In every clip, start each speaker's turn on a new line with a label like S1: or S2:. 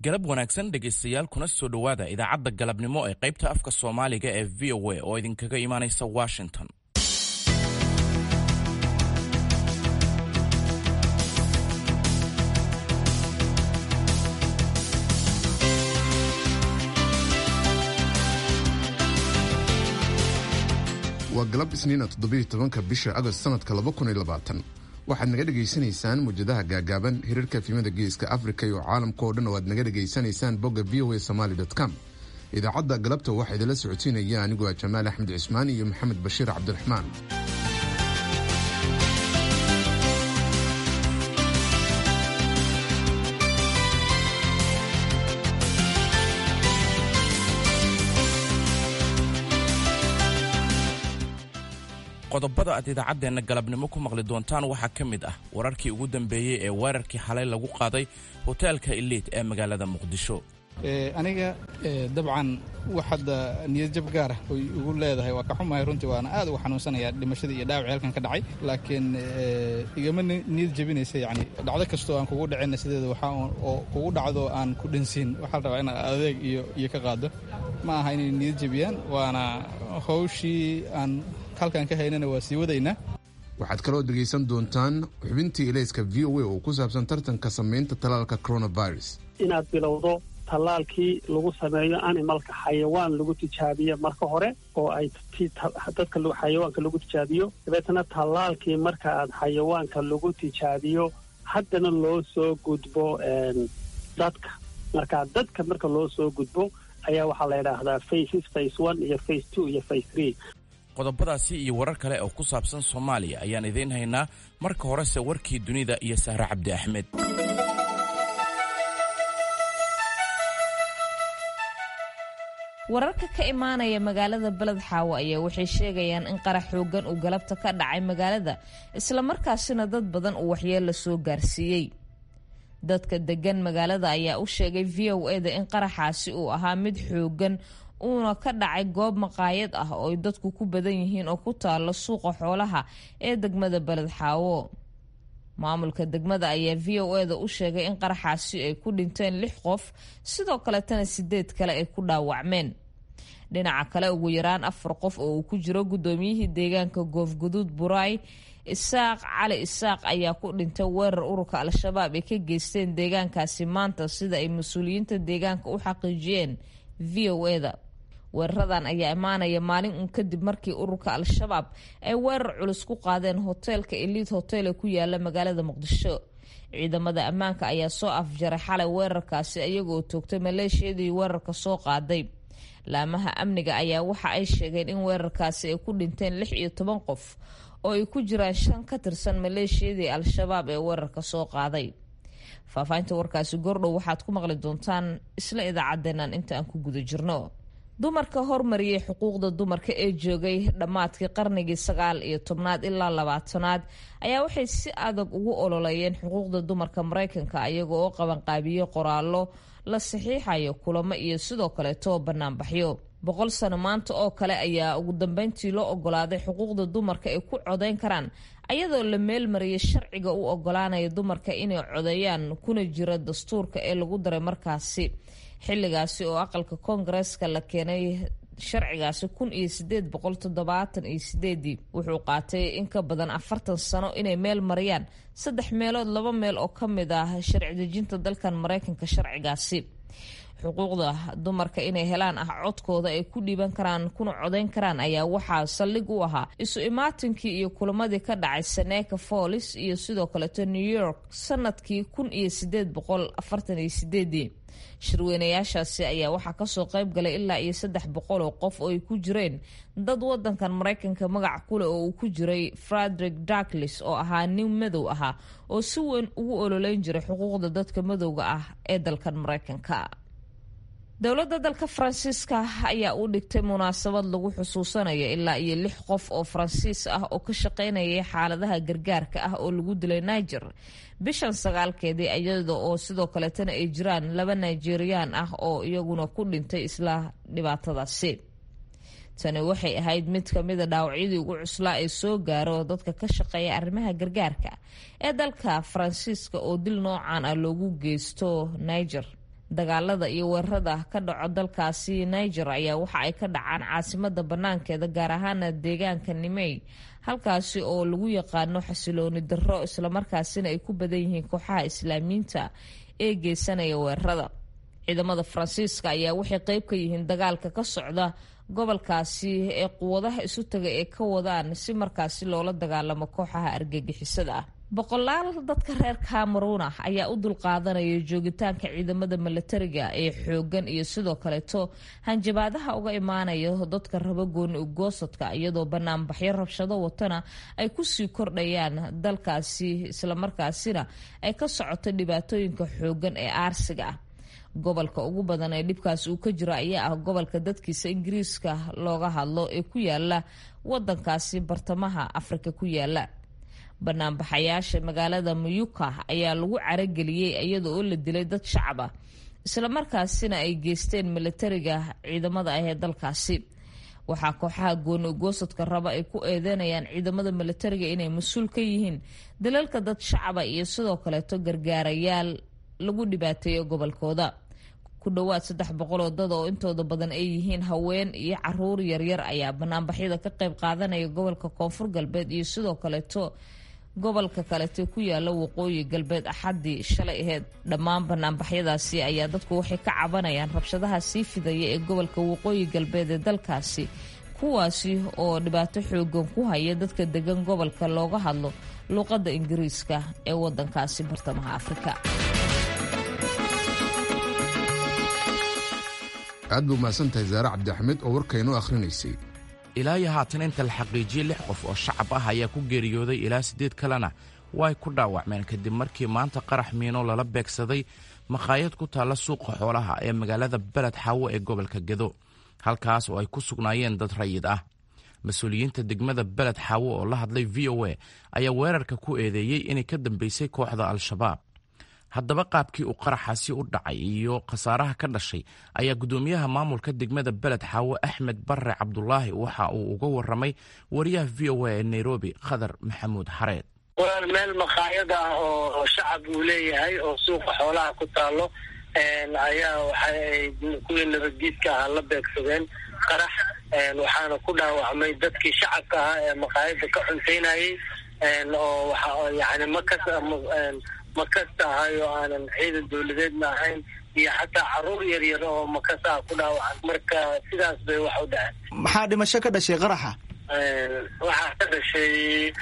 S1: galab wanaagsan dhegaystayaal kuna soo dhowaada idaacadda galabnimo ee qaybta afka soomaaliga ee v o a oo idinkaga imaanaysa washington
S2: waa galab isniina toddobiiyo tobanka bisha agost sanadka laba kun iyo labaatan waxaad naga dhegaysanaysaan muwjadaha gaagaaban hirarka efimada geeska afrika iyo caalamka oo dhan oo aad naga dhegaysanaysaan bogga v o a somaly com idaacadda galabta waxaa idinla socotiinaya aniguo a jamaal axmed cismaan iyo maxamed bashiir cabdiraxmaan
S1: qodobada aad idaacaddeenna galabnimo ku maqli doontaan waxaa ka mid ah wararkii ugu dambeeyey ee weerarkii xalay lagu qaaday hoteelka iliid ee magaalada muqdisho
S3: aniga dabcan wax hadda niyad jab gaara oy igu leedahay waa ka xumahay runtii waana aad uga xanuunsanaya dhimashadii iyo dhaawacii halkan ka dhacay laakiin igama niyad jabinaysa yani dhacdo kastoo aan kugu dhacina sideeda waxaa oo kugu dhacdo aan ku dhansiin waxaa la rabaa inaad adeeg iyo iyo ka qaado ma aha inay niyad jabiyaan waana hawshii aan halkan ka haynana waa sii wadaynaa
S2: waxaad kaloo dhegaysan doontaan xubintii ilayska v o a oo ku saabsan tartanka samaynta talaalka coronavirus
S4: inaad bilowdo tallaalkii lagu sameeyo animalka xayawaan lagu tijaabiyo marka hore oo ay dadka xayawaanka lagu tijaabiyo dabeetana tallaalkii marka aad xayawaanka lagu tijaabiyo haddana loo soo gudbo dadka marka dadka marka loo soo gudbo ayaa waxaa la yidhaahdaa faces face one iyo face two iyo face three
S1: qodobadaasi iyo warar kale oo ku saabsan soomaaliya ayaan idiin haynaa marka horese warkii dunida iyo sahre cabdi axmed
S5: wararka ka imaanaya magaalada beled xaawo ayaa waxay sheegayaan in qarax xoogan uu galabta ka dhacay magaalada islamarkaasina dad badan uu waxyeella soo gaarsiiyey dadka degan magaalada ayaa u sheegay v o eda in qaraxaasi uu ahaa mid xoogan uuna ka dhacay goob maqaayad ah oo ay dadku ku badan yihiin oo ku taalo suuqa xoolaha ee degmada beled xaawo maamulka degmada ayaa v o eda u sheegay in qaraxaasi ay ku dhinteen lix qof sidoo kaletana sideed kale ay ku dhaawacmeen dhinaca kale ugu yaraan afar qof oo uu ku jiro guddoomiyihii deegaanka goofguduud buraay isaaq cali isaaq ayaa ku dhintay weerar ururka al-shabaab ay ka geysteen deegaankaasi maanta sida ay mas-uuliyiinta deegaanka u xaqiijiyeen v o eda weeraradan ayaa imaanaya maalin uun kadib markii ururka al-shabaab ay weerar culus ku qaadeen hoteelka eliid hotel ee ku yaala magaalada muqdisho ciidamada ammaanka ayaa soo afjaray xalay weerarkaasi iyagoo toogtay maleeshiyadii weerarka soo qaaday laamaha amniga ayaa waxa ay sheegeen in weerarkaasi ay ku dhinteen lix iyo toban qof oo ay ku jiraan shan ka tirsan maleeshiyadii al-shabaab ee weerarka soo qaaday faahfaahinta warkaasi gordhow waxaad ku maqli doontaan isla idaacadeenan inta aan ku guda jirno dumarka hormariyay xuquuqda dumarka ee joogay dhammaadkii qarnigii sagaal iyo tobnaad ilaa labaatanaad ayaa waxay si adag ugu ololeeyeen xuquuqda dumarka maraykanka ayaga oo qabanqaabiye qoraallo la saxiixayo kulamo iyo sidoo kaleeto banaanbaxyo boqol sano maanta oo kale ayaa ugu dambeyntii loo ogolaaday xuquuqda dumarka ay ku codeyn karaan ayadoo la meelmariyay sharciga u ogolaanaya dumarka inay codeeyaan kuna jira dastuurka ee lagu daray markaasi xilligaasi oo aqalka koongareeska la keenay sharcigaasi kun iyo sideed boqol toddobaatan iyo sideedii wuxuu qaatay in ka badan afartan sano inay meel mariyaan saddex meelood laba meel oo ka mid ah sharci dejinta dalkan maraykanka sharcigaasi xuquuqda dumarka inay helaan ah codkooda ay ku dhiiban karaan kuna codeyn karaan ayaa waxaa saldhig u ahaa isu imaatinkii iyo kulamadii ka dhacay seneca follis iyo sidoo kaleeto new york sanadkii kun iyo sideed boqol afartan iyo sideedii shirweynayaashaasi ayaa waxaa kasoo qayb galay ilaa iyo saddex boqol oo qof oo ay ku jireen dad wadankan maraykanka magac kuleh oo uu ku jiray frederick darklis oo ahaa nin madow ahaa oo si weyn ugu ololeyn jiray xuquuqda dadka madowga ah ee dalkan maraykanka dowladda dalka faransiiska ayaa u dhigtay munaasabad lagu xusuusanayo ilaa iyo lix qof oo faransiis ah oo ka shaqaynayay xaaladaha gargaarka ah oo lagu dilay niger bishan sagaalkeedii iyada oo sidoo kaleetana ay jiraan laba nigeriyaan ah oo iyaguna ku dhintay isla dhibaatadaasi tani waxay ahayd mid ka mida dhaawacyadii ugu cuslaa ee soo gaaro dadka ka shaqeeya arrimaha gargaarka ee dalka faransiiska oo dil noocan ah loogu geysto niger dagaalada iyo weerarada ka dhaco dalkaasi niger ayaa waxa ay ka dhacaan caasimada banaankeeda gaar ahaana deegaanka nimey halkaasi oo lagu yaqaano xasilooni darro islamarkaasina ay ku badan yihiin kooxaha islaamiyiinta ee geysanaya weerarada ciidamada faransiiska ayaa waxay qeyb ka yihiin dagaalka ka socda gobolkaasi ee quwadaha isu taga ee ka wadaan si markaasi loola dagaalamo kooxaha argagixisada ah boqolaal dadka reer cameruun ah ayaa u dulqaadanaya joogitaanka ciidamada milatariga ee xoogan iyo sidoo kaleeto hanjabaadaha uga imaanaya dadka raba gooni ugoosadka iyadoo banaanbaxyo rabshado watana ay kusii kordhayaan dalkaasi islamarkaasina ay ka socoto dhibaatooyinka xoogan ee aarsiga ah gobolka ugu badan ee dhibkaas uu ka jiro ayaa ah gobolka dadkiisa ingiriiska looga hadlo ee ku yaala wadankaasi bartamaha afrika ku yaala banaanbaxayaasha magaalada muyuka ayaa lagu carageliyey iyada oo la dilay dad shacab ah islamarkaasina ay geysteen milatariga ciidamada ah ee dalkaasi waxaa kooxaha gooni ugoosadka raba ay ku eedeynayaan ciidamada milatariga inay mas-uul ka yihiin dalalka dad shacaba iyo sidoo kaleeto gargaarayaal lagu dhibaateeyo gobolkooda ku dhowaad saddex boqoloo dad oo intooda badan ay yihiin haween iyo caruur yaryar ayaa banaanbaxyada ka qayb qaadanaya gobolka koonfur galbeed iyo sidoo kaleeto gobolka kalete ku yaala waqooyi galbeed axaddii shalay aheyd dhammaan banaanbaxyadaasi ayaa dadku waxay ka cabanayaan rabshadaha sii fidaya ee gobolka waqooyi galbeed ee dalkaasi kuwaasi oo dhibaato xoogan ku haya dadka degan gobolka looga hadlo luuqadda ingiriiska ee wadankaasi bartamaha afrika
S2: aad buu mahadsan tahay zaare cabdi axmed oo warkaynoo akhrinaysay
S1: ilaa iyo haatan inta la xaqiijiyey lix qof oo shacab ah ayaa ku geeriyooday ilaa siddeed kalena way ku dhaawacmeen kadib markii maanta qarax miino lala beegsaday makhaayad ku taalla suuqa xoolaha ee magaalada beled xaawo ee gobolka gedo halkaas oo ay ku sugnaayeen dad rayid ah mas-uuliyiinta degmada beled xaawo oo la hadlay v o a ayaa weerarka ku eedeeyey inay ka dambeysay kooxda al-shabaab haddaba qaabkii uu qaraxaasi u dhacay iyo khasaaraha ka dhashay ayaa guddoomiyaha maamulka degmada beled xaawo axmed barre cabdulaahi waxa uu uga waramay wariyaha v o a ee nairobi khadar maxamuud xareed
S6: walaal meel makhaayad ah oo shacab uu leeyahay oo suuqa xoolaha ku taalo ayaa waxaay kuwii nabaddiidka ahaa la beegsadeen qarax waxaana ku dhaawacmay dadkii shacabka ahaa ee makhaayadda ka cuntaynayay oo waxa yani makas makasta ahay oo aanan ciidan dawladeedna ahayn iyo xataa caruur yar yar oo makas ah ku dhaawacan marka sidaas bay wax u dhaceen
S7: maxaa dhimasho ka dhashay qaraxa
S6: waxaa ka dhashay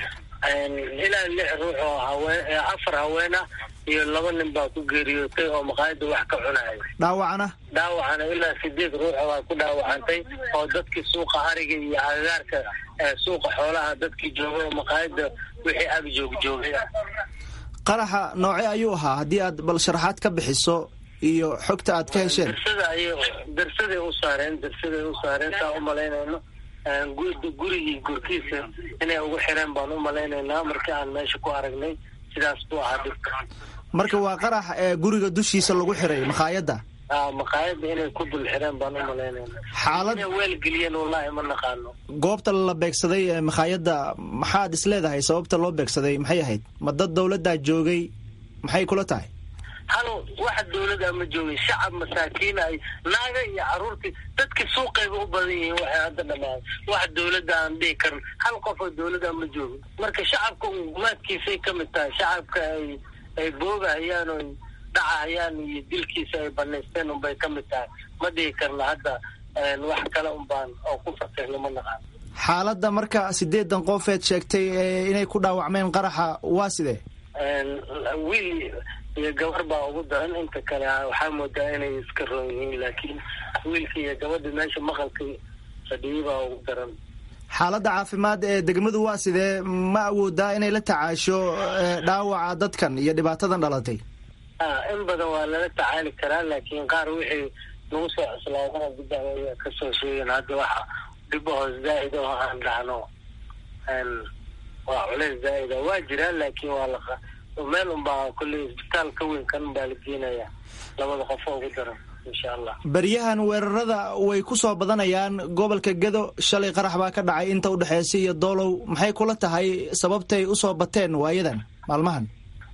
S6: ilaa lix ruux oo haween afar haween ah iyo laba nin baa ku geeriyootay oo maqaayadda wax ka cunaya
S7: dhaawacana
S6: dhaawacana ilaa sideed ruux baa ku dhaawacantay oo dadkii suuqa ariga iyo agagaarka suuqa xoolaha dadkii joogay oo maqaayadda wixii ag joog joogay ah
S7: qaraxa nooce ayuu ahaa haddii aad bal sharaxaad ka bixiso iyo xogta aad ka hesheen
S6: darsada ay darsaday u saareen darsaday u saareen saa u malaynayno gurigii gurkiisa inay ugu xireen baan u malaynaynaa markii aan meesha ku aragnay sidaas buu ahaa dhibka
S7: marka waa qarax ee guriga dushiisa lagu xiray makhaayadda
S6: maqaayadda inay ku dul xireen baan u malaynayna
S7: xaalad
S6: inay weelgeliyeen wallaahi ma naqaano
S7: goobta la beegsaday ee makhaayadda maxaad isleedahay sababta loo beegsaday maxay ahayd ma dad dawladdaa joogay maxay kula tahay
S6: hal waxa dawladda ma joogin shacab masaakiin ay naaga iyo caruurtii dadkii suuqayba u badan yihiin waxay hadda dhamaan wax dawladda aan dhihi karin hal qof oo dawladda ma joogin marka shacabka gumaadkiisay ka mid tahay shacabka ay ay boogahayaan oo dhacahayaan iyo dilkiisa ay banaysteen unbay ka mid tahay ma dhihi karna hadda wax kale unbaan oo ku fasirna ma naqaan
S7: xaaladda marka sideedan qofeed sheegtay inay ku dhaawacmeen qaraxa waa sidee
S6: wiil iyo gabar baa ugu daran inta kale waxaa moodaa inay iska roon yihiin laakiin wiilka iyo gabadha meesha maqalka fadhiyay baa ugu daran
S7: xaaladda caafimaad ee degmadu waa sidee ma awoodaa inay la tacaasho dhaawaca dadkan iyo dhibaatadan dhalatay
S6: in badan waa lala tacaali karaa laakiin qaar wixii nagu soo cuslaadana dib aya kasoo sheegeen hadda waxa dhib hoos zaa'id oo aan dhacno waa culeys zaa'ida waa jiraan laakiin waa la meel unbaa kolley isbitaal ka weyn kan unbaa la geenaya labada qof oo ugu daran insha allah
S7: beryahan weerarada way ku soo badanayaan gobolka gedo shalay qarax baa ka dhacay inta udhexeysa iyo doolow maxay kula tahay sababtay usoo bateen waayadan maalmahan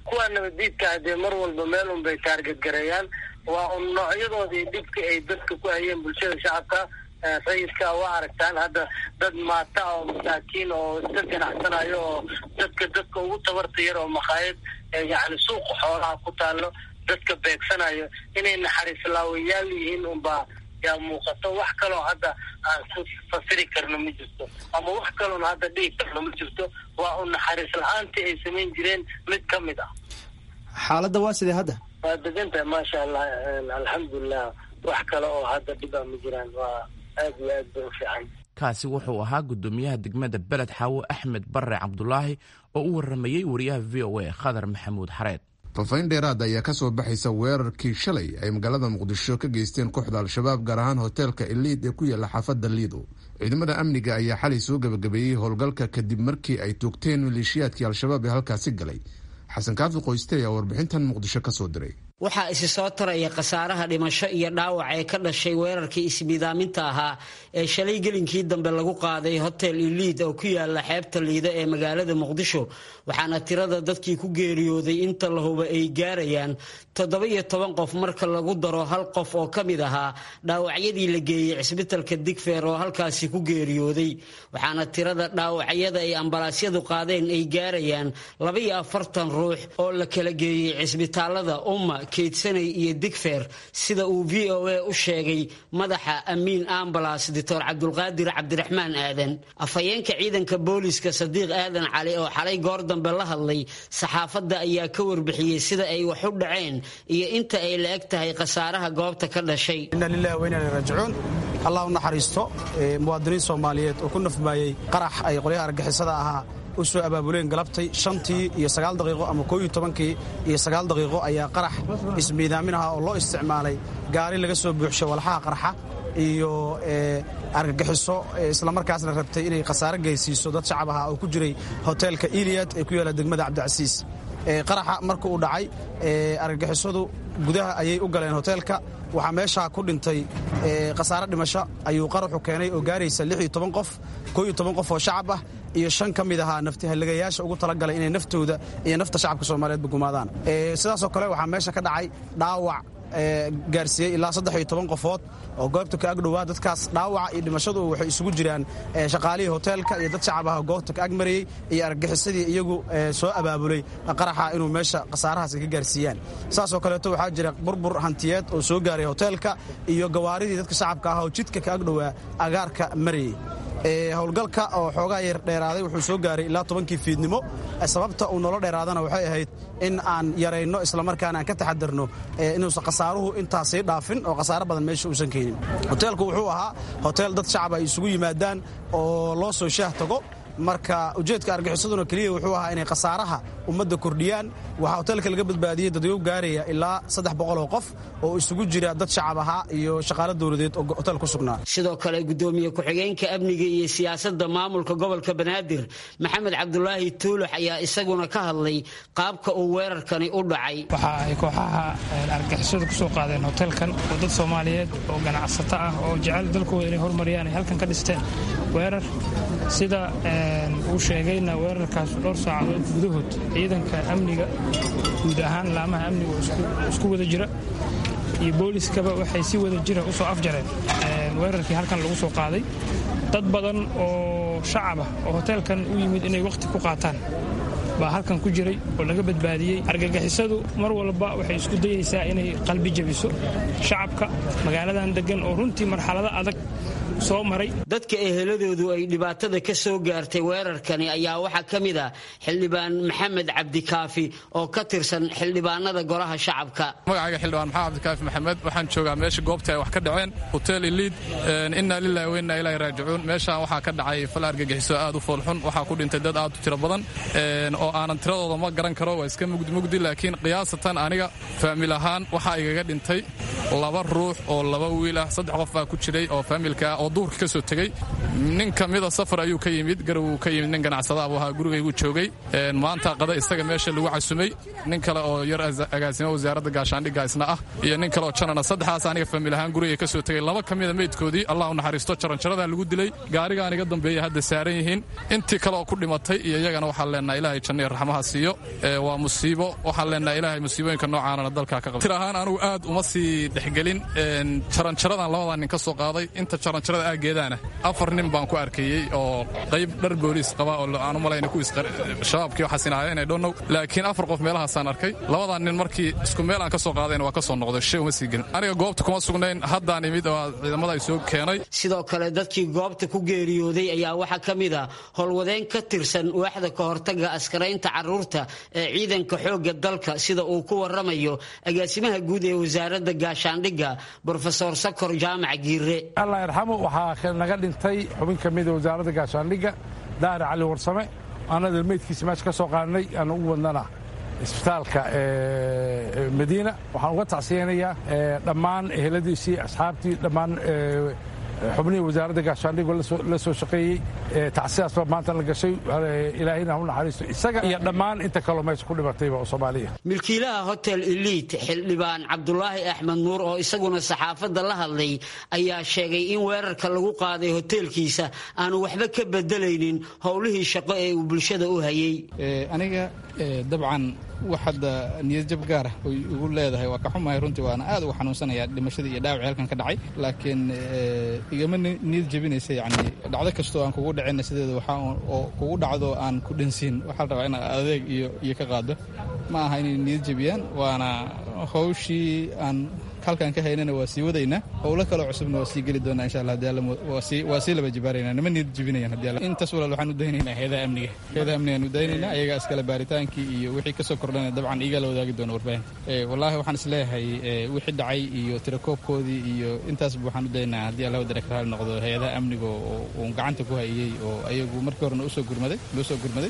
S6: kuwa nabadiidka hadee mar walba meel un bay taarget gareeyaan waa un noocyadoodii dhibka ay dadka ku hayeen bulshada shacabka rayidka waa aragtaan hadda dad maata oo masaakiin oo iska ganacsanayo oo dadka dadka ugu tabarta yar oo makhaayad yacni suuqa xoolaha ku taalo dadka beegsanayo inay naxariis laawayaal yihiin unbaa yaa muuqato wax kaloo hadda aan ku fasiri karno ma jirto ama wax kaloon hadda dhigi karno ma jirto waa un naxariis la-aantii ay samayn jireen mid ka mid ah
S7: xaaladda waa sidee hadda
S6: waa degantahay maasha allah alxamdulilah wax kale oo hadda dhibaa ma jiraan waa aad iyo aad bay u fiican
S1: kaasi wuxuu ahaa guddoomiyaha degmada beled xaawo axmed bare cabdulaahi oo u waramayey wariyaha v o a khadar maxamuud xareed
S2: faahfaahin dheeraada ayaa ka soo baxaysa weerarkii shalay ay magaalada muqdisho ka geysteen kooxda al-shabaab gaar ahaan hoteelka iliid ee ku yaalla xaafadda liido ciidamada amniga ayaa xalay soo gebagabeeyey howlgalka kadib markii ay toogteen maleeshiyaadkii al-shabaab ee halkaasi galay xasan kaafi qoyste ayaa warbixintan muqdisho ka soo diray
S8: waxaa isi soo taraya khasaaraha dhimasho iyo dhaawac ee ka dhashay weerarkii ismiidaaminta ahaa ee shalay gelinkii dambe lagu qaaday hotel iliid oo ku yaala xeebta liida ee magaalada muqdisho waxaana tirada dadkii ku geeriyooday inta la huba ay gaarayaan toddoba iyo toban qof marka lagu daro hal qof oo ka mid ahaa dhaawacyadii la geeyey cisbitalka digfeer oo halkaasi ku geeriyooday waxaana tirada dhaawacyada ay ambalaasyadu qaadeen ay gaarayaan labaiyo afartan ruux oo la kala geeyey cisbitaalada umma keydsanay iyo digfeer sida uu v o a u sheegay madaxa amiin ambalas doctor cabdulqaadir cabdiraxmaan aadan afhayeenka ciidanka booliska sadiiq aadan cali oo xalay goor dambe la hadlay saxaafadda ayaa ka warbixiyey sida ay wax u dhaceen iyo inta ay la eg tahay khasaaraha goobta ka dhashay
S9: inna lilahi wa inna ilaihi raajicuun allah u naxariisto muwaadiniin soomaaliyeed oo ku nafbaayey qarax ay qolyaha argixisada ahaa u soo abaabuleen galabtay shantii iyo sagaal daqiiqo ama koo iyo tobankii iyo sagaal daqiiqo ayaa qarax ismiidaamin aha oo loo isticmaalay gaari laga soo buuxshay walxaha qarxa iyo argagixiso islamarkaasna rabtay inay khasaare geysiiso dad shacab aha oo ku jiray hoteelka iliyad ee ku yaalla degmada cabdicasiis qaraxa marka uu dhacay argagixisadu gudaha ayay u galeen hoteelka waxaa meeshaa ku dhintay khasaare dhimasho ayuu qaraxu keenay oo gaaraysa qof qof oo shacab ah iyo shan ka mid ahaa naftihalligayaasha ugu talagalay inay naftooda iyo nafta shacabka soomaaliyeedba gumaadaan sidaasoo kale waxaa meesha ka dhacay dhaawac gaarsiiyey ilaa saddex iyo toban qofood oo goobta ka agdhowaa dadkaas dhaawaca iyo dhimashadu waxay isugu jiraan shaqaalihii hoteelka iyo dad shacab ah goobta ka agmarayey iyo argagixisadii iyagu soo abaabulay qaraxa inuu meesha khasaarahaas ka gaarsiiyaan saasoo kaleeto waxaa jira burbur hantiyeed oo soo gaaray hoteelka iyo gawaaridii dadka shacabka ah oo jidka ka agdhowaa agaarka marayey howlgalka oo xoogaa yar dheeraaday wuxuu soo gaaray ilaa tobankii fiidnimo sababta uu nolo dheeraadana waxay ahayd in aan yarayno islamarkaana aan ka taxadarno inuusan khasaaruhu intaasii dhaafin oo khasaaro badan meesha uusan keenin hoteelku wuxuu ahaa hotel dad shacab ay isugu yimaadaan oo loo soo shaah tago marka ujeedka argaxisaduna keliya wuxuu ahaa inay khasaaraha ummadda kordhiyaan waxaa hoteelka laga badbaadiyey dadweygu gaaraya ilaa saddex boqol oo qof oo isugu jira dad shacab ahaa iyo shaqaalo dowladeed oo hotel ku sugnaa
S8: sidoo kale gudoomiye ku-xigeenka amniga iyo siyaasadda maamulka gobolka banaadir maxamed cabdulaahi tuulax ayaa isaguna ka hadlay qaabka uu weerarkani u dhacay
S10: waxa ay kooxaha argixisadu ku soo qaadeen hoteelkan oo dad soomaaliyeed oo ganacsato ah oo jecel dalkooda inay horumariyaan ay halkan ka dhisteen weerar sida uu sheegayna weerarkaas dhowr saacadood gudahood ciidanka amniga guud ahaan laamaha amniga isku wada jira iyo booliskaba waxay si wada jira u soo afjareen weerarkii halkan lagu soo qaaday dad badan oo shacab ah oo hoteelkan u yimid inay wakhti ku qaataan baa halkan ku jiray oo laga badbaadiyey argagixisadu mar walba waxay isku dayaysaa inay qalbi jabiso shacabka magaaladan deggan oo runtii marxalado adag soo maray
S8: dadka eheladoodu ay dhibaatada ka soo gaartay weerarkani ayaa waxaa ka mid ah xildhibaan maxamed cabdikaafi oo ka tirsan xildhibaanada golaha shacabka
S11: magacayga xildhibaan maxamed cabdikaafi maxamed waxaan joogaa meesha goobta ay wax ka dhaceen hotel iliid innaa lillahi wa innaa ilaahi raajicuun meeshaan waxaa ka dhacay fal argagixiso aad u foolxun waxaa ku dhintay dad aad u tiro badan oo aanan tiradooda ma garan karo waa iska mugdi mugdi laakiin qiyaasatan aniga faamil ahaan waxaa igaga dhintay laba ruux oo laba wiil ah saddex qof baa ku jiray oo faamilka oo oo duurka ka soo tegey nin ka mida safar ayuu ka yimid garow ka yimid nin ganacsada abuu ahaa gurigaygu joogay maanta qada isaga meesha lagu casumay nin kale oo yar agaasimo wasaaradda gaashaandhigga isna ah iyo nin kale oo janana saddexdaas aniga famil ahaan gurigay ka soo tegey laba ka mida meydkoodii allah u naxariisto jaranjaradaa lagu dilay gaarigaan iga dambeeya hadda saaran yihiin intii kale oo ku dhimatay iyo iyagana waxaan leenahay ilaahay janniya raxmaha siiyo waa musiibo waxaan leenahay ilaahay musiibooyinka noocaanana dalkaa ka qabta tir ahaan anugu aad uma sii dhexgelin jaranjaradan labadaa nin ka soo qaaday inta jaranjarada aageedaana afar nin baan ku arkayey oo qayb dhar booliis qaba oo aan u malayna kuwiis shabaabkii waxaasin ahaayeen ay dhonnow laakiin afar qof meelahaasaan arkay labadaa nin markii isku meel aan ka soo qaadayna waa ka soo noqday shay uma sii gelin aniga goobta kuma sugnayn haddaan imid oo ciidamada ay soo keenay
S8: sidoo kale dadkii goobta ku geeriyooday ayaa waxaa ka mid a howlwadeen ka tirsan waaxda ka hortaga askaraynta caruurta ee ciidanka xoogga dalka sida uu ku waramayo agaasimaha guud ee wasaaradda gaashaandhigga brofesor sakor jaamac giire
S12: allah yarxamo waxaa naga dhintay xubin ka mida wasaaradda gaashaandhigga daare cali warsame anada meydkiisa meesha ka soo qaadnay aan ugu wadnana isbitaalka madiina waxaan uga tacsiyeynayaa dhammaan eheladiisii asxaabtii dhammaan xubnihii wasaaradda gaashaandhigoo la soo shaqeeyey tacsiyaas baa maanta la gashay ilaahayna ha u naxariisto isaga iyo dhammaan inta kaloo meesha ku dhimatayba oo soomaaliya
S8: milkiilaha hotel eliit xildhibaan cabdulaahi axmed nuur oo isaguna saxaafadda la hadlay ayaa sheegay in weerarka lagu qaaday hoteelkiisa aanu waxba ka bedelaynin howlihii shaqo ee uu bulshada u hayey
S3: aniga dabcan wax hadda niyadjab gaara oy igu leedahay waa ka xumahay runtii waana aad uga xanuunsanayaa dhimashadii iyo dhaawaci halkan ka dhacay laakiin igama niyad jebinaysa yacni dhacdo kastoo aan kugu dhacina sideeda waxaa oo kugu dhacdo aan ku dhansiin waxaa la rabaa inaad adeeg iyo iyo ka qaado ma aha inay niyad jebiyaan waana hawshii aan halkaan ka haynana waa sii wadaynaa howlo kaloo cusubna waa sii geli doonaa insha allah hadii alla waa sii laba jibaaraynaa nama niyad jebinayaan hadii alla intaas walaal waxaan u daynaynaa heedaha amniga heedaha amnigaan u daynaynaa ayagaa iskale baaritaankii iyo wixii ka soo kordhana dabcan iigaa la wadaagi doona warbaahinta wallaahi waxaan is leeyahay wixii dhacay iyo tirakoobkoodii iyo intaasba waxaan u daynaa haddii alla wadara ka raali noqdo heedaha amniga oo uun gacanta ku hayey oo ayagu markii horena usoo gurmaday loo soo gurmaday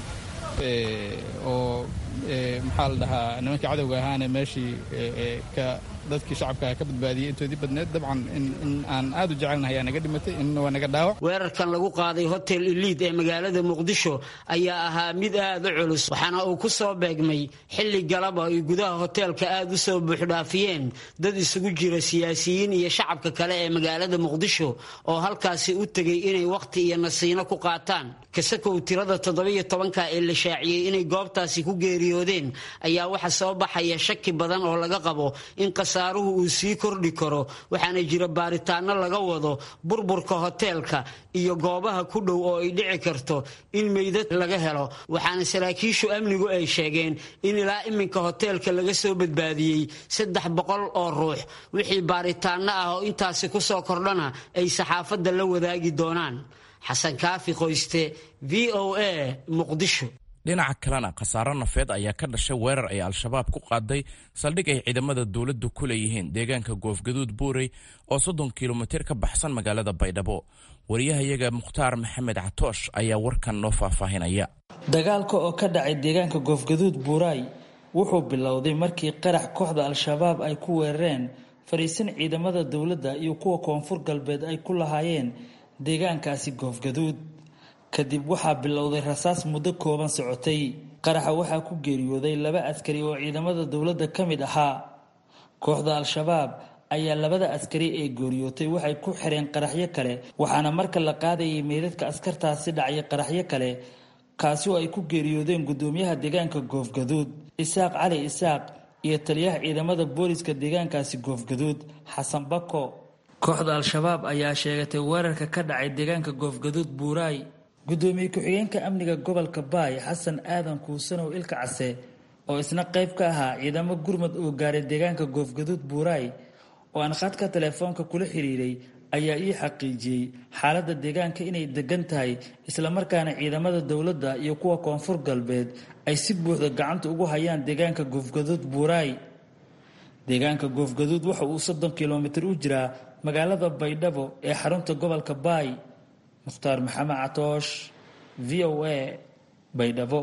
S3: oo maxaa la dhahaa nimankii cadowga ahaana meeshii ka dadkii shacabka ka badbaadiyey intoodii badneed dabcan in aan aad u jecelnahay ayaa naga dhimatay inna waa naga dhaawac
S8: weerarkan lagu qaaday hotel eliid ee magaalada muqdisho ayaa ahaa mid aad u culus waxaana uu ku soo beegmay xilli galaba ay gudaha hoteelka aad u soo buuxdhaafiyeen dad isugu jira siyaasiyiin iyo shacabka kale ee magaalada muqdisho oo halkaasi u tegay inay wakhti iyo nasiino ku qaataan kasakow tirada toddobiyo tobanka ee la shaaciyey inay goobtaasi ku geeriyoodeen ayaa waxa soo baxaya shaki badan oo laga qabo in khasaaruhu uu sii kordhi karo waxaana jira baaritaano laga wado burburka hoteelka iyo goobaha ku dhow oo ay dhici karto in meydad laga helo waxaana saraakiishu amnigu ay sheegeen in ilaa iminka hoteelka laga soo badbaadiyey saddex boqol oo ruux wixii baaritaano ah oo intaasi ku soo kordhana ay saxaafadda la wadaagi doonaan xasan kaafi qoyste v o a muqdisho
S1: dhinaca kalena khasaaro nafeed ayaa ka dhashay weerar ay al-shabaab ku qaaday saldhig ay ciidamada dowladdu ku leeyihiin deegaanka goofgaduud buurey oo soddon kilomitir ka baxsan magaalada baydhabo wariyahayaga mukhtaar maxamed catoosh ayaa warkan noo faahfaahinaya
S13: dagaalka oo ka dhacay deegaanka goofgaduud buuray wuxuu bilowday markii qarax kooxda al-shabaab ay ku weerareen fadhiisan ciidamada dowladda iyo kuwa koonfur galbeed ay ku lahaayeen deegaankaasi goofgaduud kadib waxaa bilowday rasaas muddo kooban socotay qaraxa waxaa ku geeriyooday laba askari oo ciidamada dowladda ka mid ahaa kooxda al-shabaab ayaa labada askari ee geeriyootay waxay ku xireen qaraxyo kale waxaana marka la qaadayay meydadka askartaasi dhacya qaraxyo kale kaasi oo ay ku geeriyoodeen gudoomiyaha deegaanka goofgaduud isaaq cali isaaq iyo taliyaha ciidamada booliska deegaankaasi goofgaduud xasan bako kooxda al-shabaab ayaa sheegatay weerarka ka dhacay deegaanka goofgaduud buuraay gudoomiye ku-xigeenka amniga gobolka baay xasan aadan kuusanow ilka case oo isna qayb ka ahaa ciidamo gurmad oo gaaray deegaanka goofgaduud buuraay oo aan khadka telefoonka kula xiriiray ayaa ii xaqiijiyey xaaladda deegaanka inay degan tahay islamarkaana ciidamada dowladda iyo kuwa koonfur galbeed ay si buuxda gacanta ugu hayaan deegaanka goofgaduud buuraay deegaanka goofgaduud waxa uu soddon kilomitir u jiraa magaalada baydhabo ee xarunta gobolka baay mukhtaar maxamed catoosh v o a baydhabo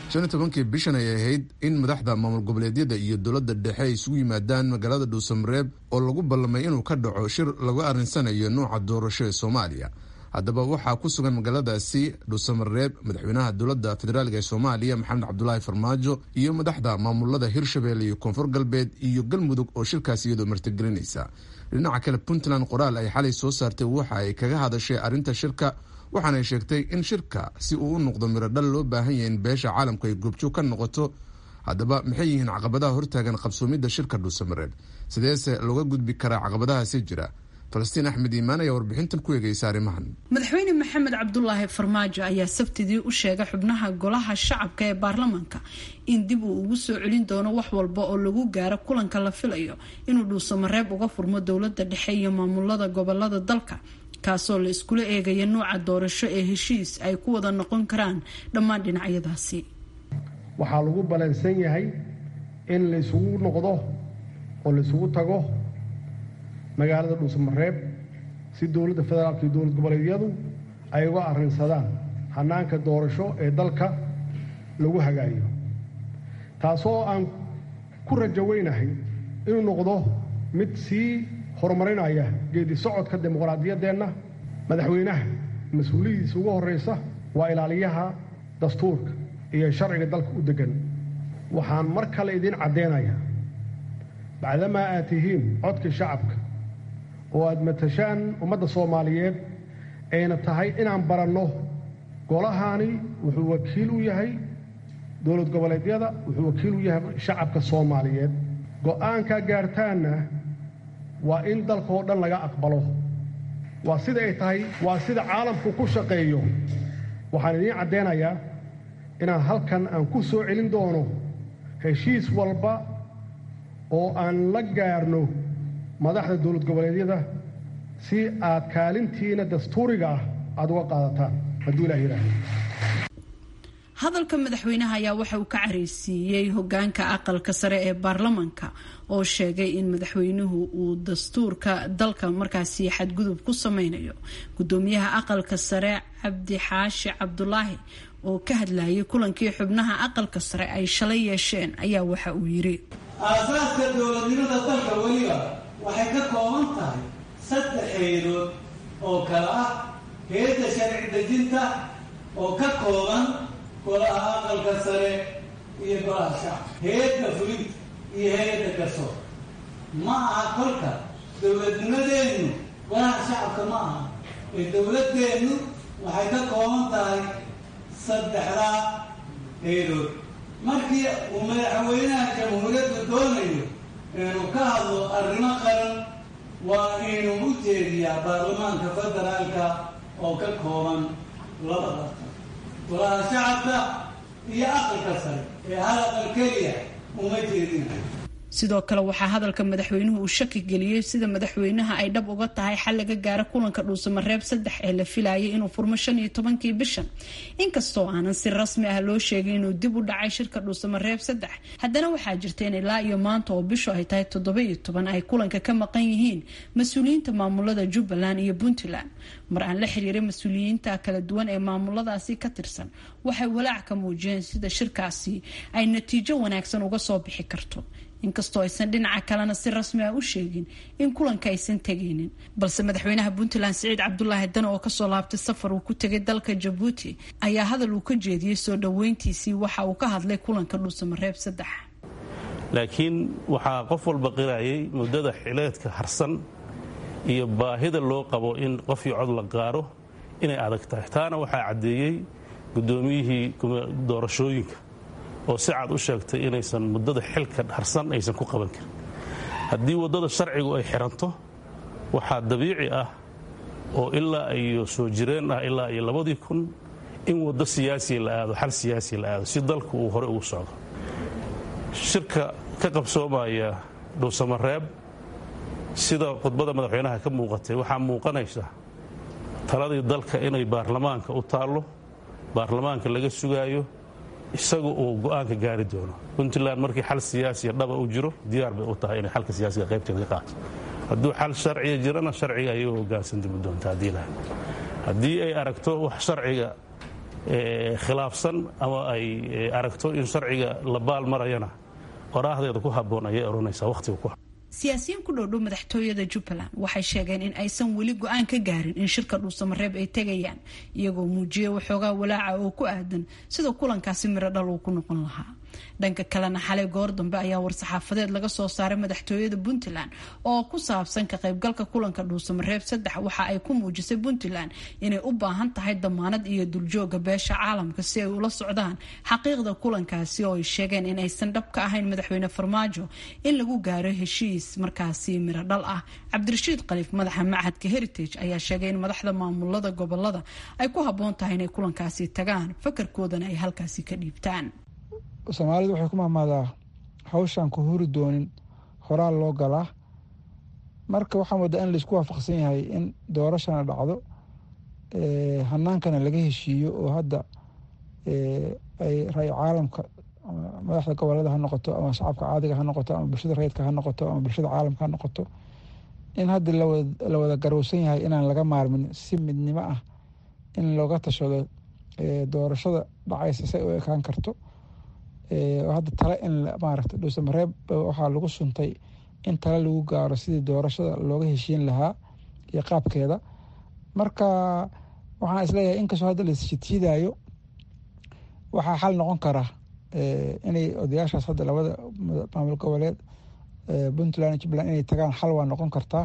S2: shan iyo tobankii bishan ay ahayd in madaxda maamul goboleedyada iyo dowladda dhexe ay isugu yimaadaan magaalada dhuusamareeb oo lagu ballamay inuu ka dhaco shir lagu arrinsanayo nuuca doorasho ee soomaaliya haddaba waxaa ku sugan magaaladaasi dhuusamareeb madaxweynaha dowladda federaalk ee soomaaliya maxamed cabdulaahi farmaajo iyo madaxda maamulada hirshabelle iyo koonfur galbeed iyo galmudug oo shirkaasi iyadoo martigelinaysa dhinaca kale puntland qoraal ay xalay soo saartay waxa ay kaga hadashay arrinta shirka waxaanay sheegtay in shirka si uu u noqdo mirodhal loo baahan yahay in beesha caalamku ay goobjoog ka noqoto haddaba maxay yihiin caqabadaha hortaagan qabsoomidda shirka dhuusamareeb sideese looga gudbi karaa caqabadahaasi jira falastiin axmed iimaan ayaa warbixintan ku eegaysa arrimahan
S14: madaxweyne maxamed cabdulaahi farmaajo ayaa sabtidii u sheegay xubnaha golaha shacabka ee baarlamaanka in dib uu ugu soo celin doono wax walba oo lagu gaaro kulanka la filayo inuu dhuusamareeb uga furmo dowlada dhexe iyo maamulada gobolada dalka kaasoo la iskula eegaya nuuca doorasho ee heshiis ay ku wada noqon karaan dhammaan dhinacyadaasi
S15: waxaa lagu balansan yahay in laysugu noqdo oo laysugu tago magaalada dhuusamareeb si dowladda federaalka iyo dowlad goboleedyadu ay uga arrinsadaan hannaanka doorasho ee dalka lagu hagaayo taasoo aan ku rajo weynahay inuu noqdo mid sii horumarinaya geedi socodka dimuqraadiyaddeenna madaxweynaha mas-uuliyadiisa ugu horraysa waa ilaaliyaha dastuurka iyo sharciga dalka u deggan waxaan mar kale idiin caddeynayaa bacdamaa aad tihiin codkii shacabka oo aad matashaan ummadda soomaaliyeed ayna tahay inaan baranno golahaani wuxuu wakiil u yahay dowlad goboleedyada wuxuu wakiil u yahay shacabka soomaaliyeed go'aankaa gaartaanna waa in dalka oo dhan laga aqbalo waa sida ay tahay waa sida caalamku ku shaqeeyo waxaan idiin caddeynayaa inaan halkan aan ku soo celin doono heshiis walba oo aan la gaarno madaxda dowlad goboleedyada si aad kaalintiina dastuuriga ah aada uga qaadataan hadduu ilah yidhaahdo
S14: hadalka madaxweynaha ayaa waxa uu ka careysiiyey hogaanka aqalka sare ee baarlamaanka oo sheegay in madaxweynuhu uu dastuurka dalka markaasi xadgudub ku sameynayo gudoomiyaha aqalka sare cabdi xaashi cabdulaahi oo ka hadlayay kulankii xubnaha aqalka sare ay shalay yeesheen ayaa waxa uu yiri
S16: aasaaska dowladnimada dalka weliba waxay ka kooban tahay saddex heedood oo kale ah heedda sharci dejinta oo ka kooban golaha aqalka sare iyo golaha shacabka heedda fulinta iyo hay-adda garsoor ma aha kolka dowladnimadeennu golaha shacabka ma aha ee dowladeennu waxay ka kooban tahay saddexdaa heedood markii uu madaxweynaha jamhuuriyadda doonayo inuu ka hadlo arrimo qaran waa inuu u jeediyaa baarlamaanka federaalka oo ka kooban laba dartan golaha shacabka iyo aqalka sare ee hal aqal keliya uma jeedinayo
S14: sidoo kale waxaa hadalka madaxweynuhu uu shaki geliyey sida madaxweynaha ay dhab uga tahay xal laga gaaro kulanka dhuusamareeb saddex ee la filayay inuu furmo shan iyo tobankii bishan inkastoo aanan si rasmi ah loo sheegin inuu dib u dhacay shirka dhuusamareeb saddex haddana waxaa jirta in ilaa iyo maanta oo bishu ay tahay toddoba iyo toban ay kulanka ka maqan yihiin mas-uuliyiinta maamulada jubbaland iyo puntland mar aan la xiriiray mas-uuliyiinta kala duwan ee maamuladaasi ka tirsan waxay walaac ka muujiyeen sida shirkaasi ay natiijo wanaagsan uga soo bixi karto inkastoo aysan dhinaca kalena si rasmi ah u sheegin in kulanka aysan tegaynin balse madaxweynaha puntland siciid cabdulaahi dane oo kasoo laabtay safar uu ku tegay dalka jabuuti ayaa hadal uu ka jeediyey soo dhoweyntiisii waxa uu ka hadlay kulanka dhuusamareeb saddex
S17: laakiin waxaa qof walba qirayay muddada xileedka harsan iyo baahida loo qabo in qofkii cod la gaaro inay adag tahay taana waxaa caddeeyey guddoomiyihii doorashooyinka oo si cad u sheegtay inaysan muddada xilka harsan aysan ku qaban karin haddii waddada sharcigu ay xiranto waxaa dabiici ah oo ilaa iyo soo jireen ah ilaa iyo labadii kun in waddo siyaasiya la aado xal siyaasiya la aado si dalku uu hore ugu socdo shirka ka qabsoomaya dhuusamareeb sida khudbada madaxweynaha ka muuqatay waxaa muuqanaysa taladii dalka inay baarlamaanka u taallo baarlamaanka laga sugaayo isaga uu go'aanka gaari doono puntland markii xal siyaasiya dhaba u jiro diyaar bay u tahay inay xalka siyaasiga qaybteeda ka qaato hadduu xal sharciga jirana sharciga ayay u hoggaansan dimi doonta haddii lahay haddii ay aragto wax sharciga khilaafsan ama ay aragto in sharciga la baal marayana qoraahdeeda ku habboon ayay odhanaysaa wakhtiga ku
S14: siyaasiyiin ku dhowdhow madaxtooyada jubbaland waxay sheegeen in aysan weli go-aan ka gaarin in shirka dhuusamareeb ay tegayaan iyagoo muujiyay waxoogaa walaaca oo ku aadan sida kulankaasi miro dhal uu ku noqon lahaa dhanka kalena xalay goor dambe ayaa war-saxaafadeed laga soo saaray madaxtooyada puntland oo ku saabsan ka qaybgalka kulanka dhuusamareeb saddex waxa ay ku muujisay puntland inay u baahan tahay damaanad iyo duljooga beesha caalamka si ay ula socdaan xaqiiqda kulankaasi oo ay sheegeen in aysan dhab ka ahayn madaxweyne farmaajo in lagu gaaro heshiis markaasi miro dhal ah cabdirashiid khaliif madaxa machadka heritage ayaa sheegay in madaxda maamulada gobolada ay ku habboon tahay inay kulankaasi tagaan fakarkoodana ay halkaasi ka dhiibtaan
S18: soomaalidu waxay ku mahmaadaa hawshaan ku huri doonin horaal loo galaa marka waxaa moodaa in laisku waafaqsan yahay in doorashana dhacdo hanaankana laga heshiiyo oo hadda ay ra-y caalamka madaxda gobolada ha noqoto ama shacabka caadiga ha noqoto ama bulshada rayidka ha noqoto ama bulshada caalamka ha noqoto in hadda la wada garowsan yahay inaan laga maarmin si midnimo ah in looga tashado doorashada dhacaysa say u ekaan karto hadda tale in maaragta dhuusamareeb waxaa lagu suntay in tale lagu gaaro sidii doorashada looga heshiin lahaa iyo qaabkeeda marka waxaan isleeyahay inkastoo hadda la isjidjiidaayo waxaa xal noqon kara inay odayaashaas hadda labada maamul goboleed puntland jubbaland inay tagaan xal waa noqon kartaa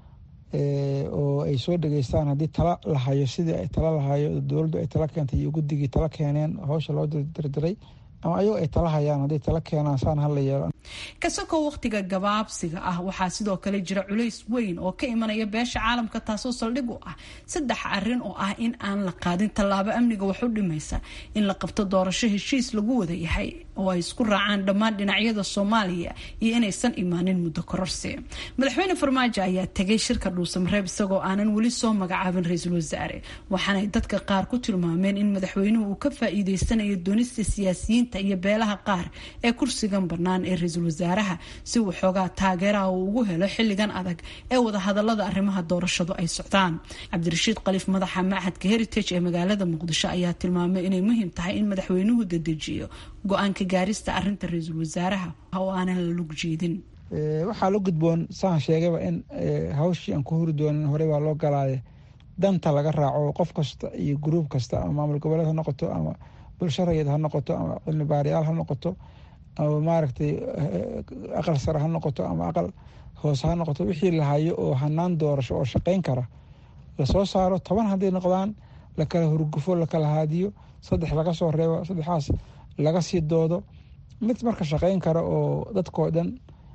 S18: oo ay soo dhageystaan haddii tala la hayo sidii ay tala lahayo dowladdu ay tala keentay iyo guddigii tala keeneen hawsha loo dirdiray ama ayagoo ay tala hayaan hadday tala keenaan saan hala yeelo
S14: kasakoo wakhtiga gabaabsiga ah waxaa sidoo kale jira culays weyn oo ka imanaya beesha caalamka taasoo saldhig u ah saddex arin oo ah in aan la qaadin tallaabo amniga wax u dhimaysa in la qabto doorasho heshiis lagu wada yahay oo ay isku raacaan dhammaan dhinacyada soomaaliya iyo inaysan imaanin muddo kororsi madaxweyne farmaajo ayaa tegay shirka dhuusamareeb isagoo aanan weli soo magacaabin ra-iisul wasaare waxaanay dadka qaar ku tilmaameen in madaxweynuhu uu ka faa-iideysanayo doonista siyaasiyiinta iyo beelaha qaar ee kursigan bannaan ee ra-iisul wasaaraha si uu xoogaa taageeraha uu ugu helo xilligan adag ee wadahadalada arrimaha doorashadu ay socdaan cabdirashiid khaliif madaxa machadka heritage ee magaalada muqdisho ayaa tilmaamay inay muhiim tahay in madaxweynuhu dedejiyo go-aanka gaarista arinta ra-iisul wasaaraha oo aanan la lug jeedin
S18: waxaa la gudboon saan sheegayba in hawshii aan ku huri doonin horey baa loo galaaye danta laga raaco qof kasta iyo gruub kasta ama maamul goboleed ha noqoto ama bulsho rayid ha noqoto ama cilmi baariyaal ha noqoto ama maaragtay aqal sare ha noqoto ama aqal hoose ha noqoto wixii la hayo oo hanaan doorasho oo shaqeyn kara lasoo saaro toban hadday noqdaan lakala hurgufo lakala haadiyo saddex laga soo reebo saddexaas laga sii doodo mid marka shaqeyn kara oo dadkoo dhan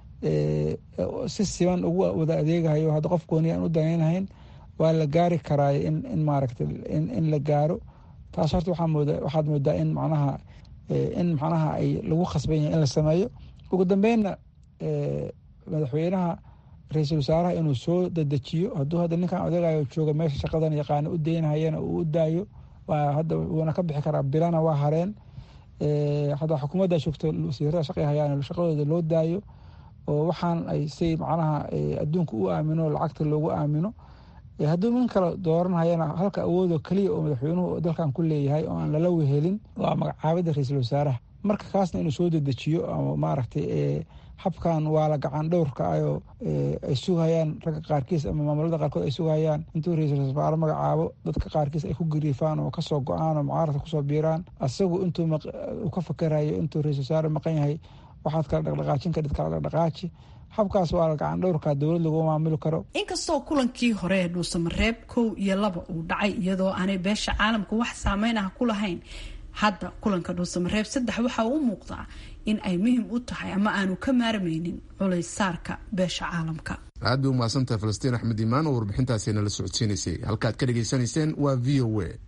S18: si siban ugu wada adeegahayo hadda qof gooni aan u danaynahayn waa la gaari karaayo in maaragta in la gaaro taas horta waxaad moodaa in macnaha in macnaha ay lagu khasban yahay in la sameeyo ugu dambeynna madaxweynaha ra-iisul wasaaraha inuu soo dedejiyo hadduu hadda ninkan odegayo jooga meesha shaqadan yaqaana u deynahayana uu u daayo hadda wuuna ka bixi karaa bilana waa hareen hadda xukuumadda joogto wasiirada shaqay hayaan shaqadooda loo daayo oo waxaan ay say macnaha adduunka u aamino lacagta loogu aamino hadduu min kale dooranhayana halka awoodoo keliya oo madaxweynuhu dalkan ku leeyahay oo aan lala wehelin waa magacaabida ra-iisul wasaaraha marka kaasna inuu soo dedejiyo ama maaragtay habkan waa la gacan dhowrka ayoo ay sugayaan ragga qaarkiis ama maamulada qaarkood ay sugayaan intuu ra-iisul wasaare magacaabo dadka qaarkiis ay ku gariifaan oo kasoo go-aan oo mucaaradka kusoo biiraan asagu intuu ka fakerayo intuu ra-isul wasaare maqan yahay waxaad kala dhaqdhaqaajin kadhid kala dhaqdhaqaaji habkaas waa la gacan dhowrka dowlad lagu maamuli karo
S14: inkastoo kulankii hore ee dhuusamareeb kow iyo laba uu dhacay iyadoo aanay beesha caalamka wax saameyn ah ku lahayn hadda kulanka dhuusamareeb saddex waxa uu u muuqdaa in ay muhiim u tahay ama aanu ka maarmaynin culays saarka beesha caalamka
S2: aad bay u mahadsantahay falastiin axmed iimaan oo warbixintaasi nala socodsiinaysay halkaad ka dhegaysanayseen waa v o a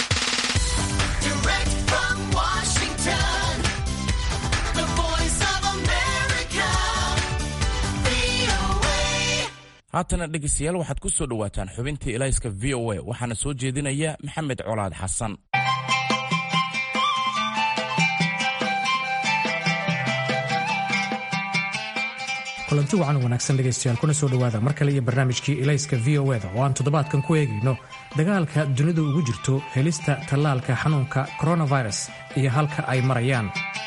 S1: haatana dhegeystayaal waxaad ku soo dhowaataan xubintii ilayska v o a waxaana soo jeedinaya maxamed colaad xasan
S19: kulanti wacan wanaagsan dhegaystayaal kuna soo dhowaada mar kale iyo barnaamijkii ilayska v o eda oo aan toddobaadkan ku eegayno dagaalka dunidu ugu jirto helista tallaalka xanuunka coronavirus iyo halka ay marayaan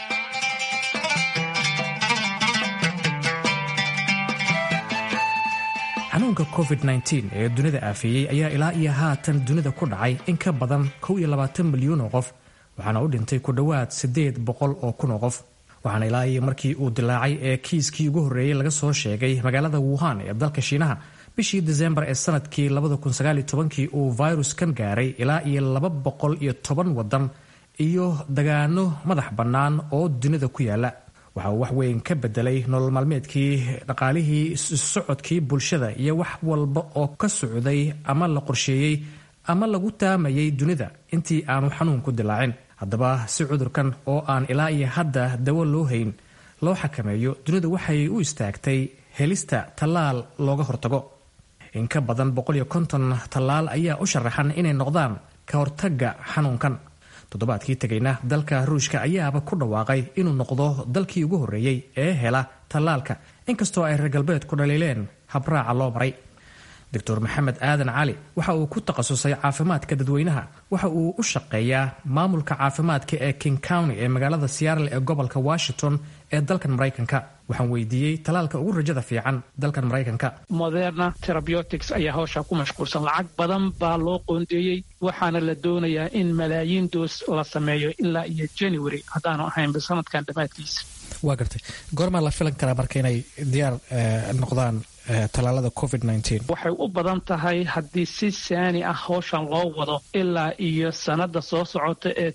S19: xanuunka covid-19 ee dunida aafeeyey ayaa ilaa iyo haatan dunida ku dhacay in ka badan kow iyo labaatan milyuun oo qof waxaana u dhintay ku dhowaad siddeed boqol oo kun oo qof waxaana ilaa iyo markii uu dilaacay ee kiiskii ugu horreeyey laga soo sheegay magaalada wuhan ee dalka shiinaha bishii desembar ee sanadkii kii uu viruskan gaaray ilaa iyo laba boqol iyo toban wadan iyo dagaano madax bannaan oo dunida ku yaala waxa uu wax weyn ka bedelay nolol maalmeedkii dhaqaalihii socodkii bulshada iyo wax walba oo ka socday ama la qorsheeyey ama lagu taamayay dunida intii aanu xanuunku dilaacin haddaba si cudurkan oo aan ilaa iyo hadda dawo loo hayn loo xakameeyo dunidu waxay u istaagtay helista tallaal looga hortago in ka badan tallaal ayaa u sharaxan inay noqdaan ka hortagga xanuunkan toddobaadkii tegayna dalka ruushka ayaaba ku dhawaaqay inuu noqdo dalkii ugu horreeyey ee hela tallaalka inkastoo ay reer galbeedku dhaliileen habraaca loo maray doctor maxamed aadan cali waxa uu ku takhasusay caafimaadka dadweynaha waxa uu u shaqeeyaa maamulka caafimaadka ee king county ee magaalada seattle ee gobolka washington ee dalkan maraykanka waxaan weydiiyey talaalka ugu rajada fiican dalkan maraykanka
S20: moderna terabeutics ayaa hawshaa ku mashquulsan lacag badan baa loo qoondeeyey waxaana la doonayaa in malaayiin doos la sameeyo ilaa iyo january haddaanu ahaynba sanadkan dhammaadkiisa
S19: waa gartay goormaa la filan karaa marka inay diyaar noqdaan tallaalada covid
S20: waxay u badan tahay haddii si saani ah hawshan loo wado ilaa iyo sannadda soo socota ee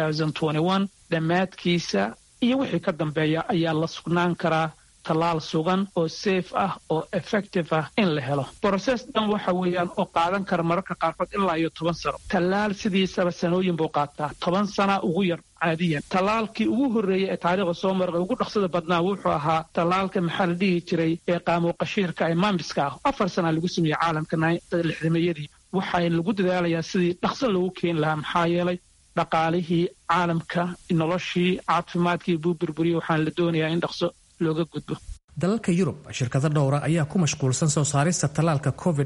S20: dhammaadkiisa iyo wixii ka dambeeya ayaa la sugnaan karaa tallaal sugan oo safe ah oo effective ah in la helo broses dhan waxa weeyaan oo qaadan kara mararka qaarkood ilaa iyo toban sano tallaal sidiisaba sanooyin buu qaataa toban sana ugu yar caadiyan tallaalkii ugu horreeyey ee taariikhda soo marqa ugu dhaqsada badnaa wuxuu ahaa tallaalka maxaa la dhihi jiray ee qaamuuqashiirka ee maamiska ah afar sana lagu sameeyey caalamka lixdameeyadii waxaa lagu dadaalayaa sidii dhaqso loogu keeni lahaa maxaa yeelay dhaqaalihii caalamka noloshii caafimaadkii buu burburiyey waxaana la doonayaa in dhaqso looga gudbo
S19: dalalka yurub shirkado dhowra ayaa ku mashquulsan soo saarista tallaalka covid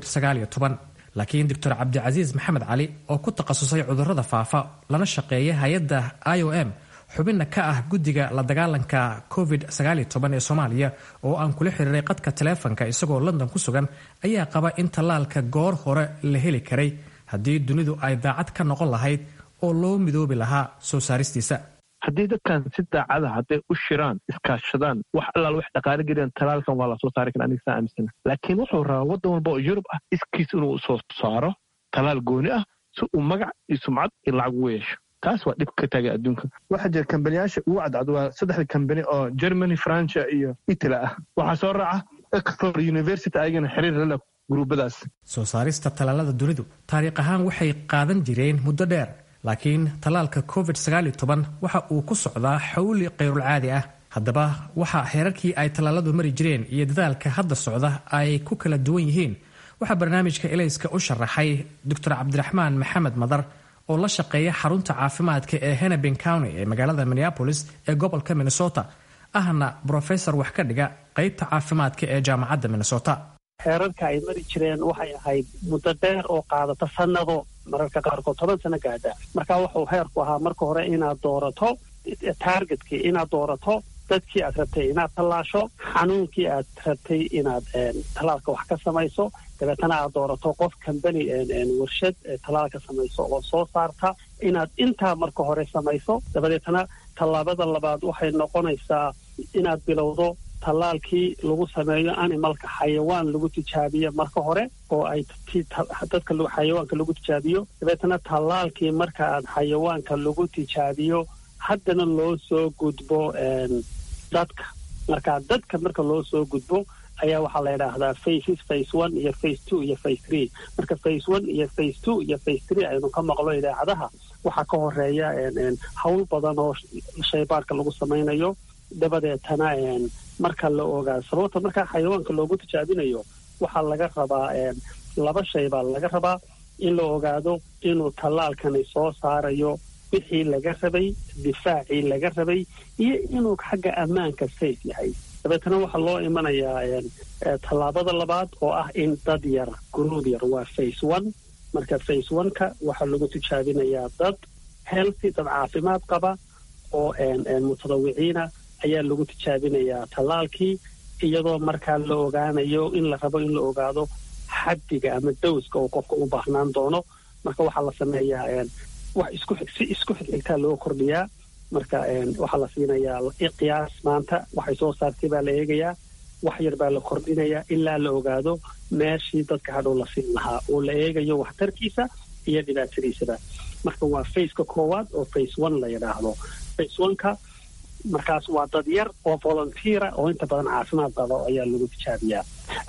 S19: laakiin doctor cabdicasiis maxamed cali oo ku takhasusay cudurrada faafa lana shaqeeya hay-adda i o m xubinna ka ah guddiga la dagaalanka covid ee soomaaliya oo aan kula xiriiray qadka taleefanka isagoo london ku sugan ayaa qaba in tallaalka goor hore la heli karay haddii dunidu ay daacad ka noqon lahayd oo loo midoobi lahaa soo saaristiisa
S21: haddii dadkan si daacada hadday u shiraan iskaashadaan wax allaal wax dhaqaale geliyaan talaalkan waa lasoo saari kara aniga saa aaminsana laakiin wuxuu rabaa waddan walba oo yurub ah iskiis inuu soo saaro talaal gooni ah si uu magac iyo sumcad iyo lacag ugu yeesho taas waa dhib ka taagay adduunka waxaa jira kambaniyaasha ugu cadcad waa saddexda kambani oo germany francia iyo italy ah waxaa soo raaca oxford university ayagana xiriir lala gruubadaas
S19: soo saarista tallaalada dunidu taariikh ahaan waxay qaadan jireen muddo dheer laakiin tallaalka covid waxa uu ku socdaa xawli kayrulcaadi ah haddaba waxa heerarkii ay tallaaladu mari jireen iyo dadaalka hadda socda ay ku kala duwan yihiin waxaa barnaamijka elayska u sharaxay doctor cabdiraxmaan maxamed madar oo la shaqeeya xarunta caafimaadka ee hennepin county ee magaalada minneapolis ee gobolka minnesota ahna brofesor wax ka dhiga qaybta caafimaadka ee jaamacadda minnesota
S4: heerarka ay mari jireen waxay ahayd muddo dheer oo qaadata sannado mararka qaarkood toban sano gaadha marka wuxuu heerku ahaa marka hore inaad doorato taargetkii inaad doorato dadkii aad rabtay inaad tallaasho xanuunkii aad rabtay inaad tallaalka wax ka samayso dabeetana aad doorato qof kambani warshad tallaalka samayso oo soo saarta inaad intaa marka hore samayso dabadeetana tallaabada labaad waxay noqonaysaa inaad bilowdo tallaalkii lagu sameeyo animalka xayawaan lagu tijaabiyo marka hore oo ay dadka xayawaanka lagu tijaabiyo dabeetana tallaalkii marka aad xayawaanka lagu tijaabiyo haddana loo soo gudbo dadka marka dadka marka loo soo gudbo ayaa waxaa la yidhaahdaa faces face one iyo face two iyo face three marka face one iyo face two iyo face three aynu ka maqlo idaacadaha waxaa ka horeeya hawl badan oo shaybaarka lagu samaynayo dabadeetana marka la ogaa sababta markaa xayawaanka loogu tijaabinayo waxaa laga rabaa laba shay baa laga rabaa in la ogaado inuu tallaalkani soo saarayo wixii laga rabay difaacii laga rabay iyo inuu xagga ammaanka safe yahay dabeetana waxaa loo imanayaa tallaabada labaad oo ah in dad yar gruub yar waa face one marka face one-ka waxaa lagu tijaabinayaa dad healthy dad caafimaad qaba oo mutadawiciina ayaa lagu tijaabinayaa tallaalkii iyadoo markaa la ogaanayo in la rabo in la ogaado xaddiga ama dowska uu qofka u baahnaan doono marka waxaa la sameeyaa wax isku si isku xigxigtaa loo kordhiyaa marka waxaa la siinayaa qiyaas maanta waxay soo saartay baa la eegayaa wax yar baa la kordhinayaa ilaa la ogaado meeshii dadka hadhow la siin lahaa oo la eegayo waxtarkiisa iyo dhibaatadiisaba marka waa faceka koowaad oo face one la yidhaahdo face oneka markaas waa dad yar oo volunteera oo inta badan caafimaad qaba ayaa lagu tijaabiyaa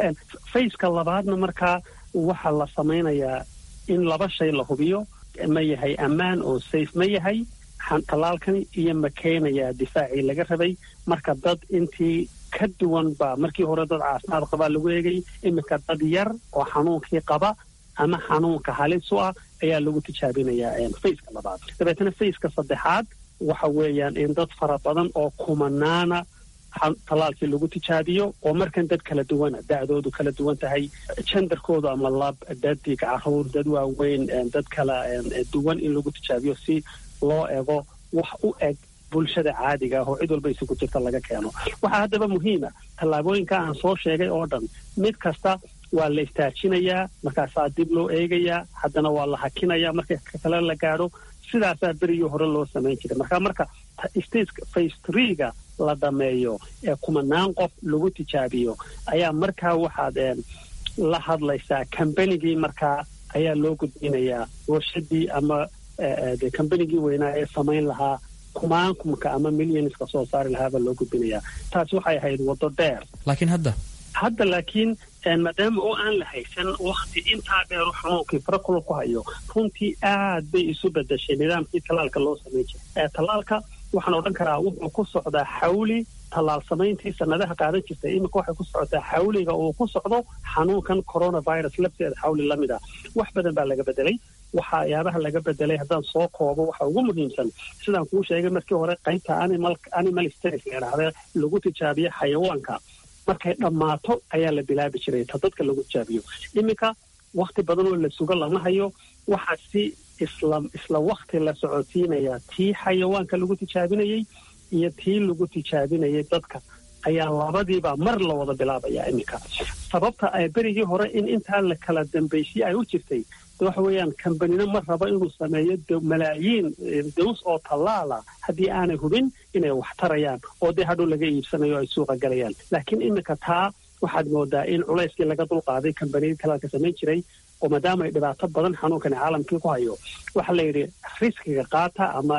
S4: faceka labaadna markaa waxaa la samaynayaa in laba shay la hubiyo ma yahay ammaan oo safe ma yahay tallaalkani iyo ma keenayaa difaacii laga rabay marka dad intii ka duwan baa markii hore dad caafimaad qabaa lagu eegay iminka dad yar oo xanuunkii qaba ama xanuunka halis u ah ayaa lagu tijaabinayaa faceka labaad dabeetana faceka saddexaad waxa weeyaan in dad fara badan oo kumanaana tallaalkii lagu tijaabiyo oo markan dad kala duwana da'doodu kala duwan tahay jandarkoodu ama lab dadig caruur dad waaweyn dad kala duwan in lagu tijaabiyo si loo ego wax u eg bulshada caadiga ah oo cid walba isugu jirta laga keeno waxaa haddaba muhiima tallaabooyinka aan soo sheegay oo dhan mid kasta waa la istaajinayaa markaasaa dib loo eegayaa haddana waa la hakinayaa marka kale la gaadho sidaasaa berigii hore loo samayn jiray marka marka stateka face treega la dhameeyo ee kumanaan qof lagu tijaabiyo ayaa markaa waxaad la hadlaysaa kambanigii markaa ayaa loo gudbinayaa warshadii ama de kambanigii weynaa ee samayn lahaa kumaankumka ama millionska soo saari lahaabaa loo gudbinayaa taasi waxay ahayd waddo dheer
S19: laakiin hadda
S4: hadda laakiin maadaama oo aan la haysan wakti intaa dheeru xanuunkii farakula ku hayo runtii aad bay isu bedeshay nidaamkii tallaalka loo samayn jiray tallaalka waxaan odhan karaa wuxuu ku socdaa xawli tallaal samayntii sanadaha qaadan jirtay iminka waxay ku socotaa xawliga uu ku socdo xanuunkan coronavirus lafteeda xawli la mid ah wax badan baa laga bedelay waxyaabaha laga bedelay haddaan soo koobo waxa ugu muhiimsan sidaan kuu sheegay markii hore qaybta animal states la idhaahda lagu tijaabiyo xayawaanka markay dhammaato ayaa la bilaabi jiray ta dadka lagu tijaabiyo iminka wakti badan oo la sugo lama hayo waxaa si isla isla wakti la socotiinayaa tii xayawaanka lagu tijaabinayey iyo tii lagu tijaabinayay dadka ayaa labadiiba mar la wada bilaabaya iminka sababta ay berigii hore in intaa la kala dambaysiye ay u jirtay waxa weeyaan kambanina ma rabo inuu sameeyo malaayiin daws oo tallaala haddii aanay hubin inay wax tarayaan oo dee hadhow laga iibsanayo ay suuqa galayaan laakiin iminka taa waxaad moodaa in culayskii laga dulqaaday kambaniyadii tallaalka samayn jiray oo maadaama ay dhibaato badan xanuunkani caalamkii ku hayo waxaa la yidhi riskiga qaata ama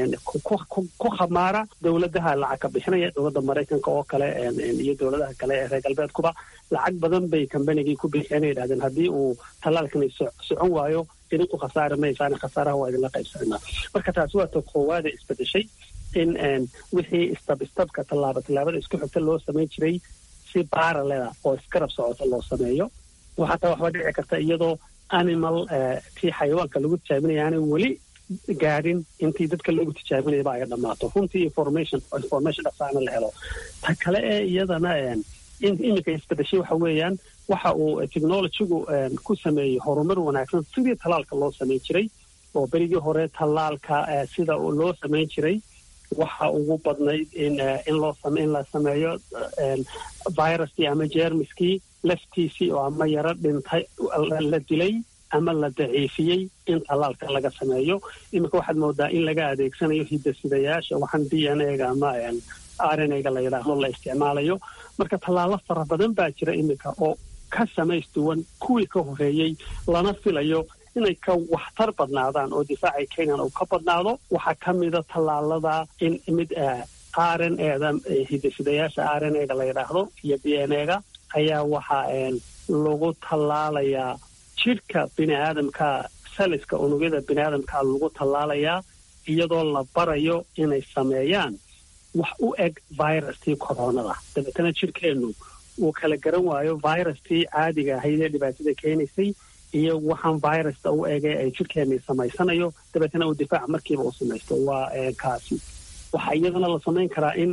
S4: ku khamaara dowladaha lacag ka bixinaya dowladda maraykanka oo kale iyo dowladaha kale ee reer galbeedkuba lacag badan bay kambanigii ku bixiyeen ay yidhahdeen haddii uu tallaalkani socon waayo idinku khasaari maysaan khasaaraha waa idinla qaybsanaa marka taasi waa ta koowaada isbedeshay in wixii istab istabka tallaaba tallaabada isku xigta loo samayn jiray si baaralela oo iskarab socota loo sameeyo waxataa waxba dhici karta iyadoo animal tii xayawaanka lagu tijaabinaya aanay weli gaadhin intii dadka lagu tijaabinayaba ay dhammaato runtii information information dhasaana la helo ta kale ee iyadana iminka isbedeshay waxa weeyaan waxa uu technologygu ku sameeyey horumar wanaagsan sidii tallaalka loo samayn jiray oo berigii hore tallaalka sida loo samayn jiray waxa ugu badnayd in in loo in la sameeyo viruskii ama jeermiskii laftiisii oo ama yaro dhintay la dilay ama la daciifiyey in tallaalka laga sameeyo iminka waxaad moodaa in laga adeegsanayo hidasidayaasha waxaan d n a-ga ama r n a-ga la yidhaahdo la isticmaalayo marka tallaalo fara badan baa jira iminka oo ka samaystuwan kuwii ka horeeyey lana filayo inay ka waxtar badnaadaan oo difaacay kenyan uu ka badnaado waxaa ka mida tallaalada in mid r n eda hidasidayaasha r n a-ga la yidhaahdo iyo d n a-ga ayaa waxaa lagu tallaalayaa jidhka bini aadamka saliska unugyada bini aadamka lagu tallaalayaa iyadoo la barayo inay sameeyaan wax u eg virustii koronada dabeetana jidhkeennu uu kala garan waayo virustii caadiga ahayd ee dhibaatada keenaysay iyo waxaan virusta u egay ay jidhkeenni samaysanayo dabeetana uu difaac markiiba u samaysto waa kaasi waxaa iyadana la samayn karaa in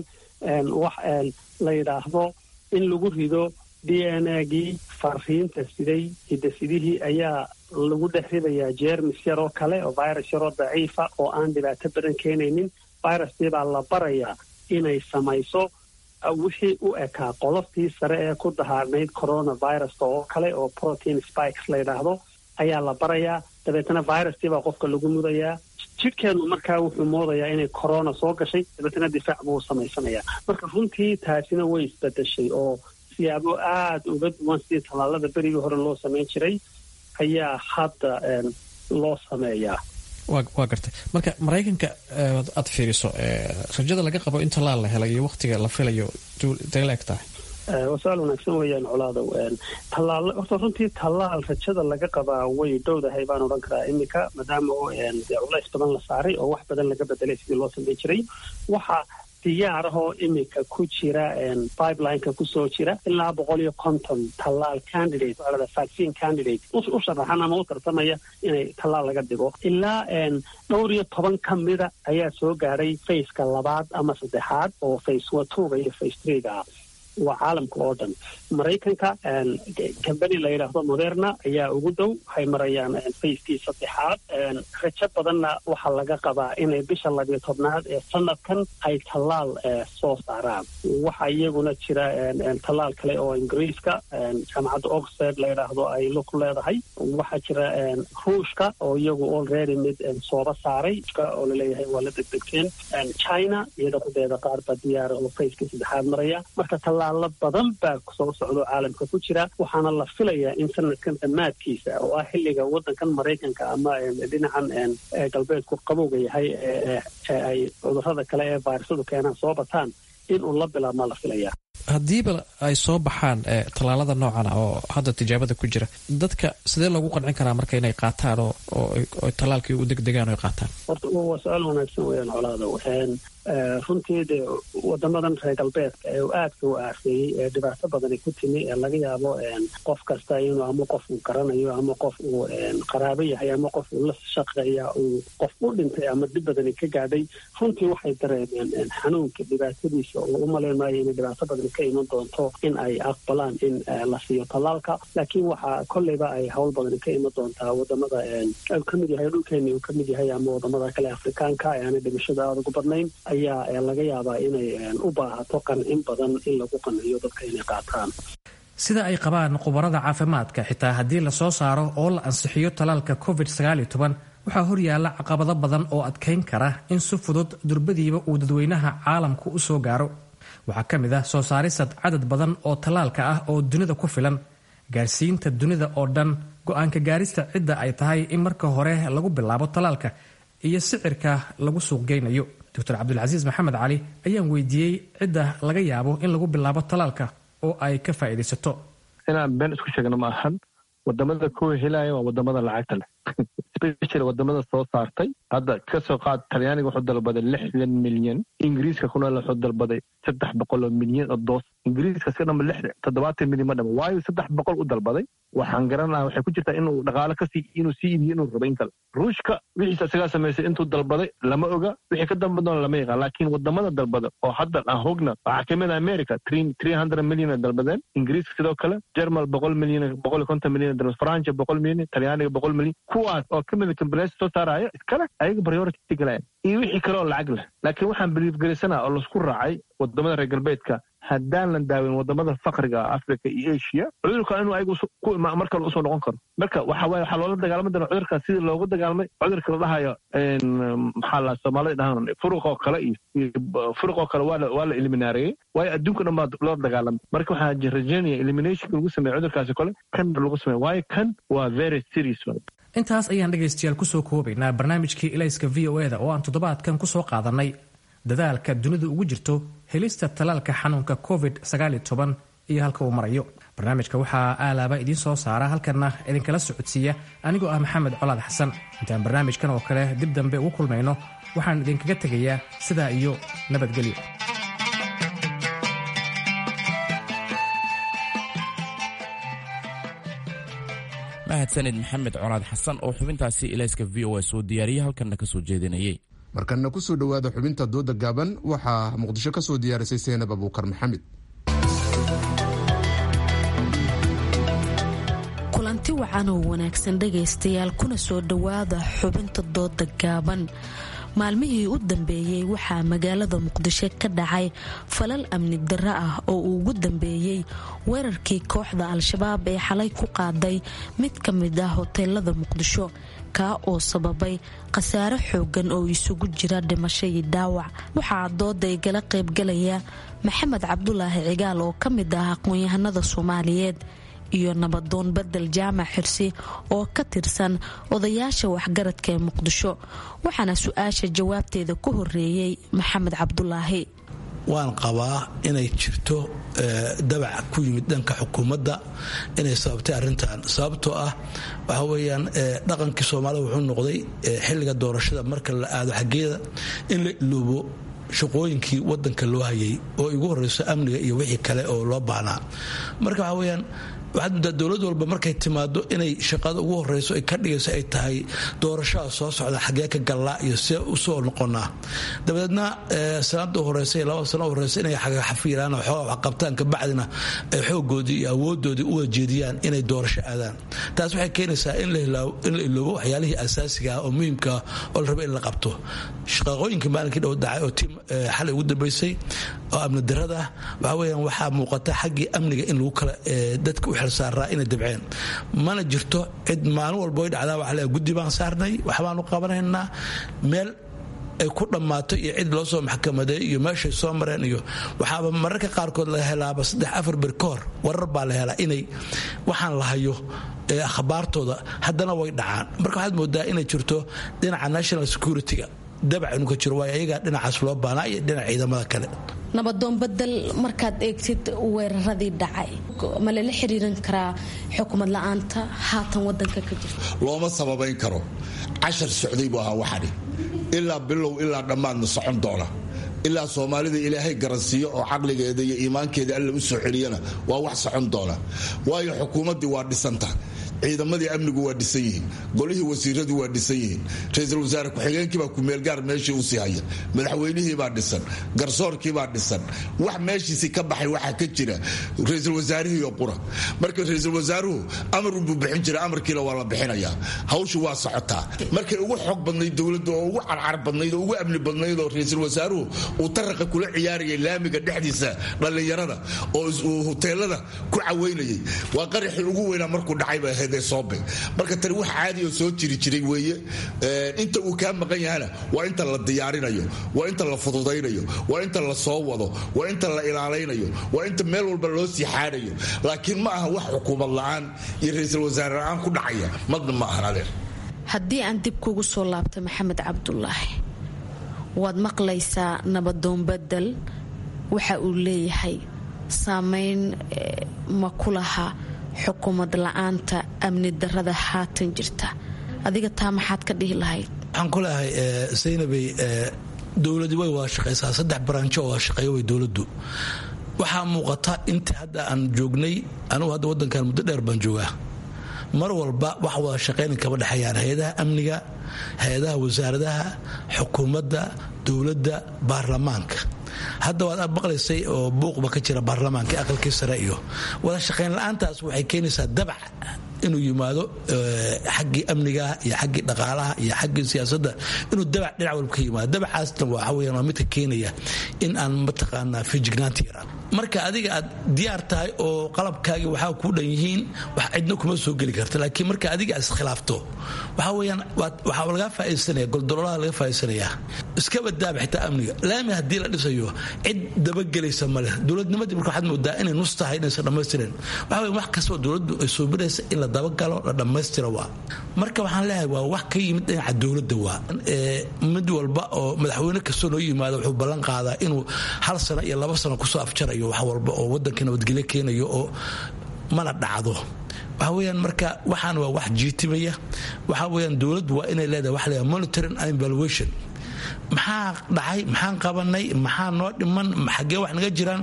S4: wax la yidhaahdo in lagu rido d n a gii fariinta siday hiddasidihii ayaa lagu dhex ridayaa jeermis yaroo kale oo virus yaroo daciifa oo aan dhibaato badan keenaynin viruskii baa la barayaa inay samayso wixii u ekaa qoloftii sare ee ku dahaarnayd coronaviruska oo kale oo protein spikes la yidhaahdo ayaa la barayaa dabeetana viruskii baa qofka lagu mudayaa jidhkeennu markaa wuxuu moodayaa inay corona soo gashay dabeetana difaac buu samaysanayaa marka runtii taasina way isbedeshay oo siyaabo aada uga duwan sidii tallaalada berigii hore loo samayn jiray ayaa hadda loo sameeyaa
S19: waa gartay marka maraykanka aad fiiriso rajada laga qabo in tallaal la helay iyo waktiga la filayo intay la eg tahay
S4: waa su-aal wanaagsan weeyaan colaadow tallaal horta runtii tallaal rajada laga qabaa way dhowdahay baan odhan karaa iminka maadaama oo dee culays badan la saaray oo wax badan laga bedelay sidii loo samayn jiray waxa diyaarahoo iminka ku jira pipelineka kusoo jira ilaa boqol iyo konton tallaal candidate waxaa vaccine candidate u sharaxan ama u tartamaya inay tallaal laga dhigo ilaa dhowr iyo toban ka mida ayaa soo gaadhay faceka labaad ama saddexaad oo face watuga iyo face threega ah waa caalamka oo dhan maraykanka cambany la yidhaahdo moderna ayaa ugu dow waxay marayaan facekii saddexaad rajo badanna waxaa laga qabaa inay bisha labiyo tobnaad ee sanadkan ay tallaal soo saaraan waxaa iyaguna jira tallaal kale oo ingiriiska jaamacadda oxford la yidhaahdo ay ku leedahay waxaa jira ruushka oo iyagu already mid sooba saaray oo laleeyahay waa la degdegteen china iyada kudeeda qaar baa diyaara oo facekii saddexaad maraya marka tallaalo badan baa soo socdo caalamka ku jira waxaana la filayaa in sanadkan dhammaadkiisa oo ah xilliga waddankan maraykanka ama dhinacan galbeedku qabowga yahay ee ay cudurrada kale ee vayrasadu keenaan soo bataan inuu la bilaabmaa la filayaa
S19: haddiiba ay soo baxaan tallaalada noocan ah oo hadda tijaabada ku jira dadka sidee loogu qancin karaa marka inay qaataan oo tallaalkii u degdegaan o ay qaataan
S4: horta waa su-aal wanaagsan weeyaan colaadow runtii dee wadamadan reer galbeedka ee aadka u aafeeyey ee dhibaato badani ku timi ee laga yaabo qof kasta inuu ama qof uu garanayo ama qof uu qaraabo yahay ama qof uu la shaqeeya uu qof u dhintay ama dhib badani ka gaadhay runtii waxay dareemeen xanuunka dhibaatadiisa oo u malayn maayo inay dhibaato badani ka iman doonto in ay aqbalaan in la siiyo tallaalka laakiin waxaa kolleyba ay howl badani ka iman doontaa wadamada uu ka mid yahay dhulkeeni uu ka mid yahay ama wadamada kale afrikaanka ee aanay dhimashada aada ugu badnayn ayaa laga yaabaa inay u baahato qancin badan in lagu qanciyo dadka inay qaataan
S19: sida ay qabaan khubarada caafimaadka xitaa haddii lasoo saaro oo la ansixiyo tallaalka covid waxaa horyaala caqabado badan oo adkayn kara in si fudud durbadiiba uu dadweynaha caalamku u soo gaaro waxaa ka mid ah soo saarisad cadad badan oo tallaalka ah oo dunida ku filan gaarsiinta dunida oo dhan go-aanka gaarista cidda ay tahay in marka hore lagu bilaabo tallaalka iyo sicirka lagu suuqgeynayo doctor cabdulcasiis maxamed cali ayaan weydiiyey cidda laga yaabo in lagu bilaabo tallaalka oo ay ka faa'iidaysato
S21: inaan been isku sheegno ma ahan wadamada kuwa helaya waa wadamada lacagta leh special wadamada soo saartay hadda kasoo qaad talyaaniga wuxuu dalbaday lixdan milyan ingiriiska kuna wuxuu dalbaday saddex boqol oo milyan oo doos ingiriiska iska dhama lix toddobaatan milyan ma dhama waayo saddex boqol u dalbaday waxaan garanaha waxay ku jirtaa inuu dhaqaalo kasii inuu sii iibiyo inuu rabo in kale ruushka wixiisa isagaa samaysay intuu dalbaday lama oga wixii ka dambe doona lama yaqaan laakiin wadamada dalbada oo hadda aan hogna waxaa kamid ah america three hundred milyan dalbadeen ingiriiska sidoo kale jermal boqol milyan boqol iyo konton milyan dalbad francia boqol milyan talyaaniga boqol milyan kuwaas oo kamid kambaleysa soo saaraya iskale ayaga priority galaya iyo wixii kale oo lacag leh laakiin waxaan biliifgelisanaa oo laisku raacay wadamada reer galbeedka haddaan la daawin wadamada fakriga ah africa iyo asia cudurka inuu ayagu mar kale usoo noqon karo marka waxa waye waxaa loola dagaalami doona cudurka sidii loogu dagaalamay cudurka la dhahayo maxaa la soomaalida dhahan furuqoo kale iyo furuqoo kale waa la eliminaareeyey waayo adduunka dhan baa loo dagaalamay marka waxaa rajeynaya eliminationka lagu sameeya cudurkaasi kole kan lagu sameeya waayo kan waa very serious
S19: intaas ayaan dhegaystayaal kusoo koobaynaa barnaamijkii ilayska v o eda oo aan toddobaadkan kusoo qaadanay dadaalka dunidu ugu jirto helista talaalka xanuunka covid iyo halka uu marayo barnaamijka waxaa aalaaba idiin soo saara halkanna idinkala socodsiiya anigoo ah maxamed colaad xasan intaan barnaamijkan oo kale dib dambe ugu kulmayno waxaan idinkaga tegayaa sidaa iyo nabadgelyo
S1: mahadsanid maxamed colaad xasan oo xubintaasi ilayska v o a soo diyaariyey halkanna ka soo jeedinayay
S2: markanna ku soo dhowaada xubinta dooda gaaban waxaa muqdisho ka soo diyaarisay seenab abuukar maxamed
S5: kulanti wacan oo wanaagsan dhegaystayaal kuna soo dhowaada xubinta dooda gaaban maalmihii u dambeeyey waxaa magaalada muqdisho ka dhacay falal amni darro ah oo uu ugu dambeeyey weerarkii kooxda al-shabaab ee xalay ku qaaday mid ka mid ah hoteelada muqdisho kaa oo sababay khasaare xoogan oo isugu jira dhimasho iyo dhaawac waxaa dooda igala qaybgalaya maxamed cabdulaahi cigaal oo ka mid ah aqoon-yahanada soomaaliyeed iyo nabadoon bedel jaamac xirsi oo ka tirsan odayaasha waxgaradka ee muqdisho waxaana su-aasha jawaabteeda ku horeeyey maxamed cabdulaahi
S22: waan qabaa inay jirto dabac ku yimid dhanka xukuumadda inay sababtay arintan sababtoo ah waxa weyaan dhaqankii soomaalida wuxuu noqday xilliga doorashada marka la aado xaggeeda in la iloobo shaqooyinkii wadanka loo hayay oo igu horeyso amniga iyo wixii kale oo loo baahnaa marka waxa weyaan waxaad muddaa dowlad walba markay timaado inay shaqada ugu horeyso ay ka dhigayso ay tahay doorashada soo socda xagee ka gallaa iyo see usoo noqonaa dabadeedna sanada horeysa iyo laba sano horeysa inay xafiiraan oo xoogaa waxqabtaan kabacdina ay xoogoodii iyo awoodoodii u wajeediyaan inay doorasho aadaan taas waxay keenaysaa in la iloobo waxyaalihii asaasiga ah oo muhiimkaa oo la raba in la qabto shaqaqooyinkii maalinkii dhow dhacay oo tiim xalay ugu dambeysay oo amni darada ah waxa weyaan waxaa muuqata xaggii amniga in lagu kala dadka u xilsaaraa inay dabceen mana jirto cid maalin walba way dhacdaa waxa le guddi baan saarnay waxbaanu qabanaynaa meel ay ku dhammaato iyo cid loo soo maxkamadeey iyo meeshay soo mareen iyo waxaaba mararka qaarkood la helaaba saddex afar bir ka hor warar baa la helaa inay waxaan la hayo akhbaartooda haddana way dhacaan marka waxaad moodaa inay jirto dhinaca national security-ga dabac inuu ka jiro waayo ayagaa dhinacaas loo baanaa iyo dhinaca ciidamada kale
S5: nabadoon badel markaad eegtid weeraradii dhacay ma lala xiriirin karaa xukumad la-aanta haatan wadanka ka jirta
S23: looma sababayn karo cashar socday buu ahaa waxani ilaa bilow ilaa dhammaadna socon doona ilaa soomaalida ilaahay garansiiyo oo caqligeeda iyo iimaankeeda alla u soo celiyana waa wax socon doona waayo xukuumaddii waa dhisanta ciidamadii amnigu waa dhisan yihiin golihii wasiiradu waa dhisan yihiin ra-iisul wasaare ku-xigeenkiibaa kumeelgaar meeshii usii haya madaxweynihiibaa dhisan garsoorkiibaa dhisan wax meeshiisii ka baxay waxaa ka jira ra-iisul wasaarihiiyo qura marka ra-iisul wasaaruhu amarunbuu bixin jira amarkiina waa la bixinayaa hawshu waa socotaa markay ugu xoog badnayd dowladda oo ugu carcar badnayd oo ugu amni badnayd oo ra-iisul wasaaruhu uu taraqa kula ciyaarayay laamiga dhexdiisa dhallinyarada oo uu huteelada ku caweynayay waa qaraxii ugu weynaa markuu dhacayba ahayd marka tani wax caadi oo soo jiri jiray weeye inta uu kaa maqan yahana waa inta la diyaarinayo waa inta la fududaynayo waa inta la soo wado waa inta la ilaalaynayo waa inta meel walba loo sii xaadhayo laakiin ma aha wax xukuumad la-aan iyo ra-iisul wasaare la-aan ku dhacaya madna ma ahan adeer
S5: haddii aan dib kugu soo laabta maxamed cabdulaahi waad maqlaysaa nabadoon badel waxa uu leeyahay saameyn ma ku laha xukuumad la-aanta amni darada haatan jirta adiga taa maxaad ka dhihi lahayd
S22: waxaan ku leeyahay saynabey dowladi way wada shaqaysaa saddex baranjo oo wada shaqeeya way dowladdu waxaa muuqata intii hadda aan joognay anugu hadda wadankan muddo dheer baan joogaa mar walba wax wada shaqaynin kama dhexeeyaan hay-adaha amniga hay-adaha wasaaradaha xukuumadda dowladda baarlamaanka hadda waad maqlaysay oo buuqba ka jira baarlamaanka aqalkii sare iyo wada shaqayn la-aantaas waxay keenaysaa dabac inuu yimaado xaggii amniga iyo xaggii dhaqaalaha iyo xaggii siyaasadda inuu dabac dhinac walba ka yimaado dabacaasna waxa weyaan waa midka keenaya in aan mataqaanaa fijignaanta yaraan marka adiga aad diyaar tahay oo qalabkaagii waxaa kuu dhan yihiin wax cidna kuma soo geli karta laakiin marka adiga aad iskhilaafto waxaa weyaan waxaa lagaa faaisanaya goldololaha laga faaisanaya iskaba daaba xitaa amniga laami haddii la dhisayo cid dabagelaysa ma leh dowladnimadii marka waxaad moodaa inay nus tahay inaysan dhammaystirin waxa weya wax kastoo dowladdu ay soobinaysa in la dabagalo la dhammaystira waa marka waxaan leeyahay waa wax ka yimid dhinaca dowladda waa mid walba oo madaxweyne kastoo noo yimaada wuxuu ballan qaadaa inuu hal sano iyo laba sano kusoo afjarayo wax walba oo wadanka nabadgelyo keenayo oo mana dhacdo waxa weyaan marka waxaan waa wax jiitimaya waxa weyaan dowladdu waa inay leedahay waxa leeyahay monitoring and evaluation maxaa dhacay maxaan qabanay maxaa noo dhiman xaggee wax naga jiraan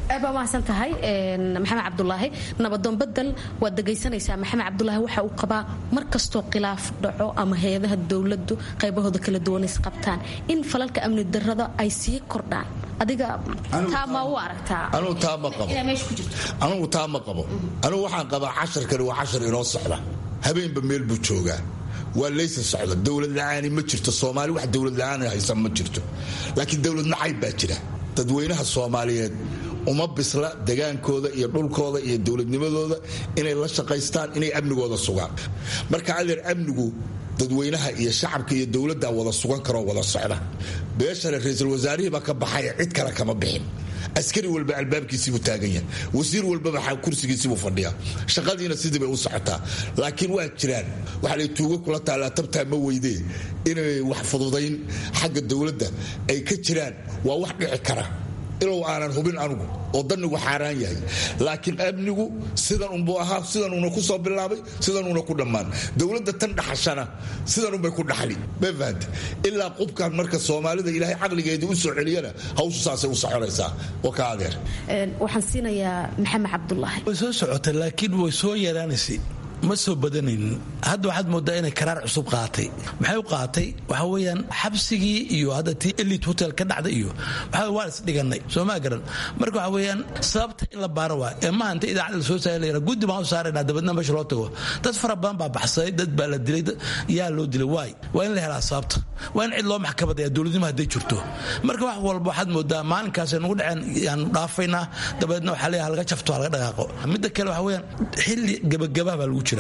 S5: aad baa mahadsan tahay maxamed cabdulaahi nabadoon bedel waad dhegaysanaysaa maxamed cabdulaahi waxa uu qabaa mar kastoo khilaaf dhaco ama hay-adaha dowladdu qaybahooda kala duwan is qabtaan in falalka amni darrada ay sii kordhaan adiga taa ma u aragtaa
S23: anugu taa ma qabo anugu taa ma qabo anugu waxaan qabaa casharkani waa cashar inoo socda habeenba meel buu joogaa waa laysa socda dowlad la-aani ma jirto soomaali wax dowlad la-aan haysan ma jirto laakiin dowlad nacayb baa jira dadweynaha soomaaliyeed uma bisla degaankooda iyo dhulkooda iyo dowladnimadooda inay la shaqaystaan inay amnigooda sugaan marka adeer amnigu dadweynaha iyo shacabka iyo dowladda wada sugan karoo wada socda beeshale ra-iisul wasaarihii baa ka baxaya cid kale kama bixin askari walba albaabkiisiibuu taagan yahay wasiir walbaba kursigiisibuu fadhiyaa shaqadiina sidii bay u socotaa laakiin waa jiraan waxaa lay tuugo kula taallaa tabtaa ma weydee inay wax fududayn xagga dowladda ay ka jiraan waa wax dhici kara ilow aanan hubin anugu oo danigu xaaraan yahay laakiin amnigu sidan unbuu ahaa sidanuuna ku soo bilaabay sidanuuna ku dhammaan dowladda tan dhaxashana sidanunbay ku dhaxli ma fahante ilaa qubkan marka soomaalida ilaahay caqligeedii u soo celiyana hawshu saasay u soconaysaa waa ka adeer
S5: waxaan siinayaa maxamed cabdulaahi
S22: way soo socotay laakiin way soo yaraanaysay ma soo badanaynin hadda waxaad moodaa inay karaar cusub qaatay maxay u qaatay waxa weeyaan xabsigii iyo hadda tii elit hotel ka dhacday iyo waxa waan isdhiganay soo maa garan marka waxa weeyaan sababta in la baaro waa ee maaha inta idaacada la soo saari layra guddi baan u saaraynaa dabadna meesha loo tago dad fara badan baa baxsaday dad baa la dilay yaa loo dilay waay waa in la helaa sababta waa in cid loo maxkamadaya dowladnimo hadday jirto marka wax walba waxaad moodaa maalinkaasay nagu dhaceen yaanu dhaafaynaa dabadeedna waxaa leeyahay laga jafto laga dhaqaaqo midda kale waxa weeyaan xilli gabagabaa baa lagu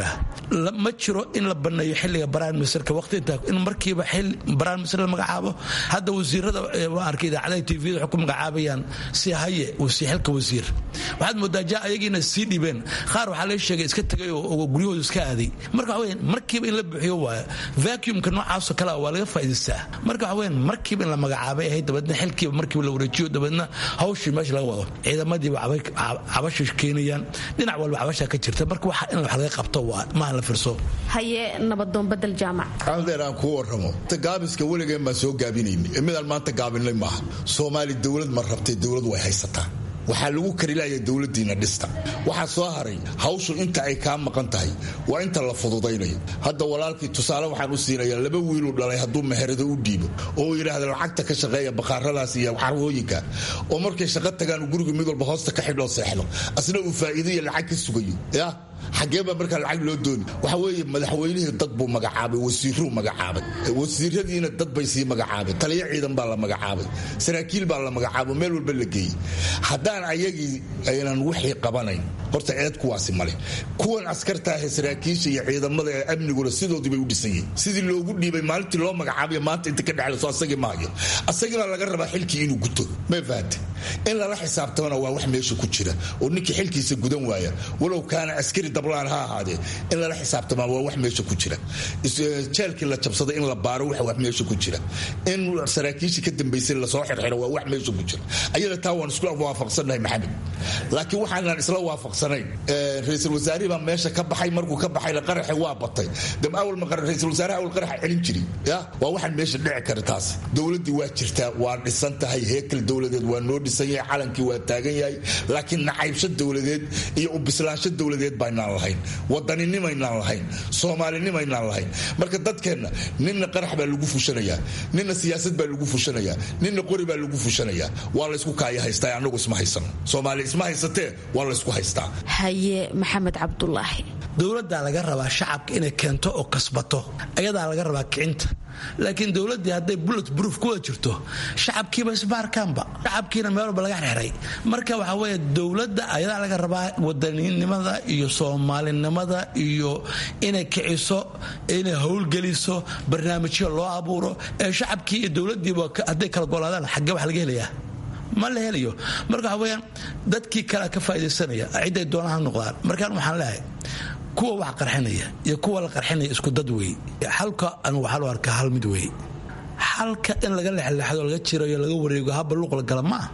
S22: ma jiro in la baneeyo xiliga baraan misrka waqti inta in markiiba xil baraan misr la magacaabo hadda wasiirada waan arkay idaacadaha tvda waxay ku magacaabayaan si haye xilka wasiir waxaad moodaa ja ayagiina sii dhibeen qaar waxaa laga sheegay iska tegay oo guryahooda iska aaday marka waxa weyan markiiba in la buuxiyo waaya vacuumka noocaasoo kale waa laga faa'idaystaa marka waxa weyan markiiba in la magacaabay ahayd dabeedna xilkiiba markiiba la wareejiyo dabeedna hawshii meesha laga wado ciidamadiiba cabasha keenayaan dhinac walba cabasha ka jirta marka waxa in wax laga qabto
S5: haye nabadoon badel jaamac
S23: adeer aan kuu warramo gaabiska weligeen baan soo gaabinayna midaan maanta gaabinay maaha soomaali dowlad ma rabtay dowlad way haysataa waxaa lagu karilaya dowladiina dhista waxaa soo haray hawshu inta ay kaa maqan tahay waa inta la fududaynayo hadda walaalkii tusaale waxaan u siinayaa laba wiiluu dhalay hadduu meherado u dhiibo oo yidhaahda lacagta ka shaqeeya bakhaaradaas iyo carwooyinka oo markay shaqo tagaan guriga mid walba hoosta ka xidhoo seexdo asna uu faa'iidaiyo lacag ka sugayo ya xagee baa markaa lacag loo dooni waxa weeye madaxweynihii dad buu magacaabay wasiiruu magacaabay wasiiradiina dad bay sii magacaabay taliyo ciidan baa la magacaabay saraakiil baa la magacaabo meel walba la geeyey haddaan ayagii aynan wixii qabanayn horta eed kuwaasi male kuwan askartaahe saraakiisha iyo ciidamada ee amniguna sidoodii bay u dhisan yihiin sidii loogu dhiibay maalintii loo magacaabayo maanta inta ka dhexlayso asagii maayo asagiibaa laga rabaa xilkii inuu guto may fahante in lala xisaabtamana waa wax meesha ku jira oo ninkii xilkiisa gudan waaya walow kaana askari dablaan ha ahaadee in lala xisaabtamaa waa wax meesha ku jira jeelkii la jabsaday in la baaro waa wax meesha ku jira in saraakiishii ka dambaysay lasoo xirxiro waa wax meesha ku jira ayada taa waan isku waafaqsannahay maxamed laakiin waxaanan isla waafaqsanayn ra-iisul wasaarihii baa meesha ka baxay markuu ka baxayna qaraxi waa batay dam awal ma ra-iisul wasaaraha awal qaraxa celin jiri ya waa waxaan meesha dhici kara taas dowladdii waa jirtaa waa dhisan tahay heekal dowladeed waa noo dhisan yahay calankii waa taagan yahay laakiin nacaybsho dowladeed iyo u bislaansho dowladeed baynaan lahayn wadanninimaynaan lahayn soomaalinimaynaan lahayn marka dadkeenna ninna qarax baa lagu fushanayaa ninna siyaasad baa lagu fushanayaa ninna qori baa lagu fushanayaa waa laysku kaaya haystaa anagu isma haysano soomaali isma haysatee waa laysku haystaa
S5: haye maxamed cabdulaahi
S22: dowladdaa laga rabaa shacabka inay keento oo kasbato ayadaa laga rabaa kicinta laakiin dowladdii hadday bullet proof ku wada jirto shacabkiiba isbaarkaanba shacabkiina meel walba laga xirxiray marka waxaa weeye dowladda ayadaa laga rabaa wadaninimada iyo soomaalinimada iyo inay kiciso inay howlgeliso barnaamijyo loo abuuro ee shacabkii iyo dowladdiiba hadday kala golaadaan xaggee wax laga helayaa ma la helayo marka waxa weyaan dadkii kalea ka faa'idaysanaya cidday doonaan ha noqdaan markaan waxaan leehay kuwa wax qarxinaya iyo kuwa la qarxinaya isku dad wey xalka anigu waxaa loo arkaa hal mid wey xalka in laga lexleexdo laga jirayo laga wareego haba luuq la gala ma ah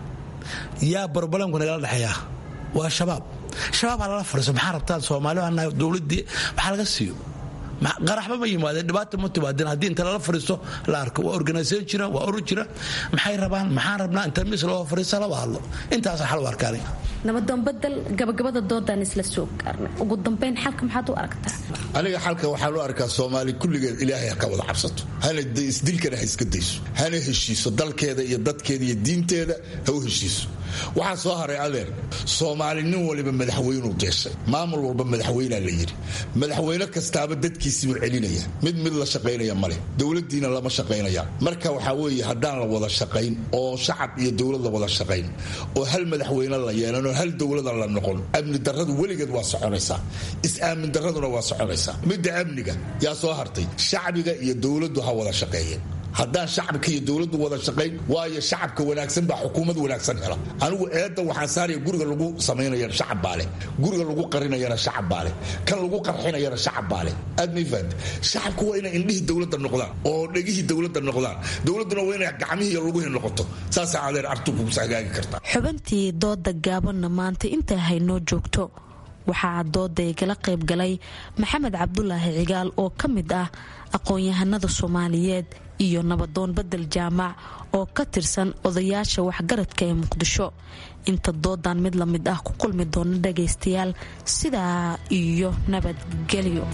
S22: yaa barbalamku nagala dhexeeyaa waa shabaab shabaab ha lala fariiso maxaa rabtaan soomaali baa nahay dowladdii waxaa laga siiyo qaraxba ma yimaadeen dhibaata ma timaadeen haddii inta lala fariisto la arko waa organisation jira waa urur jira maxay rabaan maxaan rabnaa inta mis loo fariista laba hadlo intaasa xal u arkaani
S5: nabadoon bedel gabagabada doodaan isla soo gaarnay ugu dambeyn xalka maxaad u aragtaa
S23: aniga xalka waxaan u arkaa soomaali kulligeed ilaahay ha ka wada cabsato hana isdilkana ha iska dayso hana heshiiso dalkeeda iyo dadkeeda iyo diinteeda ha u heshiiso waxaa soo haray adeer soomaali nin waliba madaxweynuu deeshay maamul walba madaxweynaa la yidhi madaxweyne kastaaba dadkiisibuu celinaya mid mid la shaqaynaya male dowladiina lama shaqaynaya marka waxaa weeye haddaan la wada shaqayn oo shacab iyo dowlad la wada shaqayn oo hal madaxweyne la yeelan oo hal dowlada la noqon amni darradu weligeed waa soconaysaa is-aamin darraduna waa soconaysaa midda amniga yaa soo hartay shacbiga iyo dowladdu ha wada shaqeeyeen haddaan shacabka iyo dowladdu wada shaqayn waayo shacabka wanaagsan baa xukuumad wanaagsan hela anigu eedda waxaan saaraya guriga lagu samaynayana shacab baa leh guriga lagu qarinayana shacab baa leh kan lagu qarxinayana shacab baa leh aad mayfaad shacabku waa inay indhihii dowladda noqdaan oo dhegihii dowladda noqdaan dowladduna waa inay gacmihii iyo luguhii noqoto saasaa adeer artu kugu hagaagi kartaa
S5: xubintii dooda gaabanna maanta intaa haynoo joogto waxaa dooda igala qayb galay maxamed cabdulaahi cigaal oo ka mid ah aqoon-yahanada soomaaliyeed iyo nabadoon bedel jaamac oo ka tirsan odayaasha waxgaradka ee muqdisho inta doodan mid la mid ah ku kulmi doona dhagaystayaal sidaa iyo nabadgelyo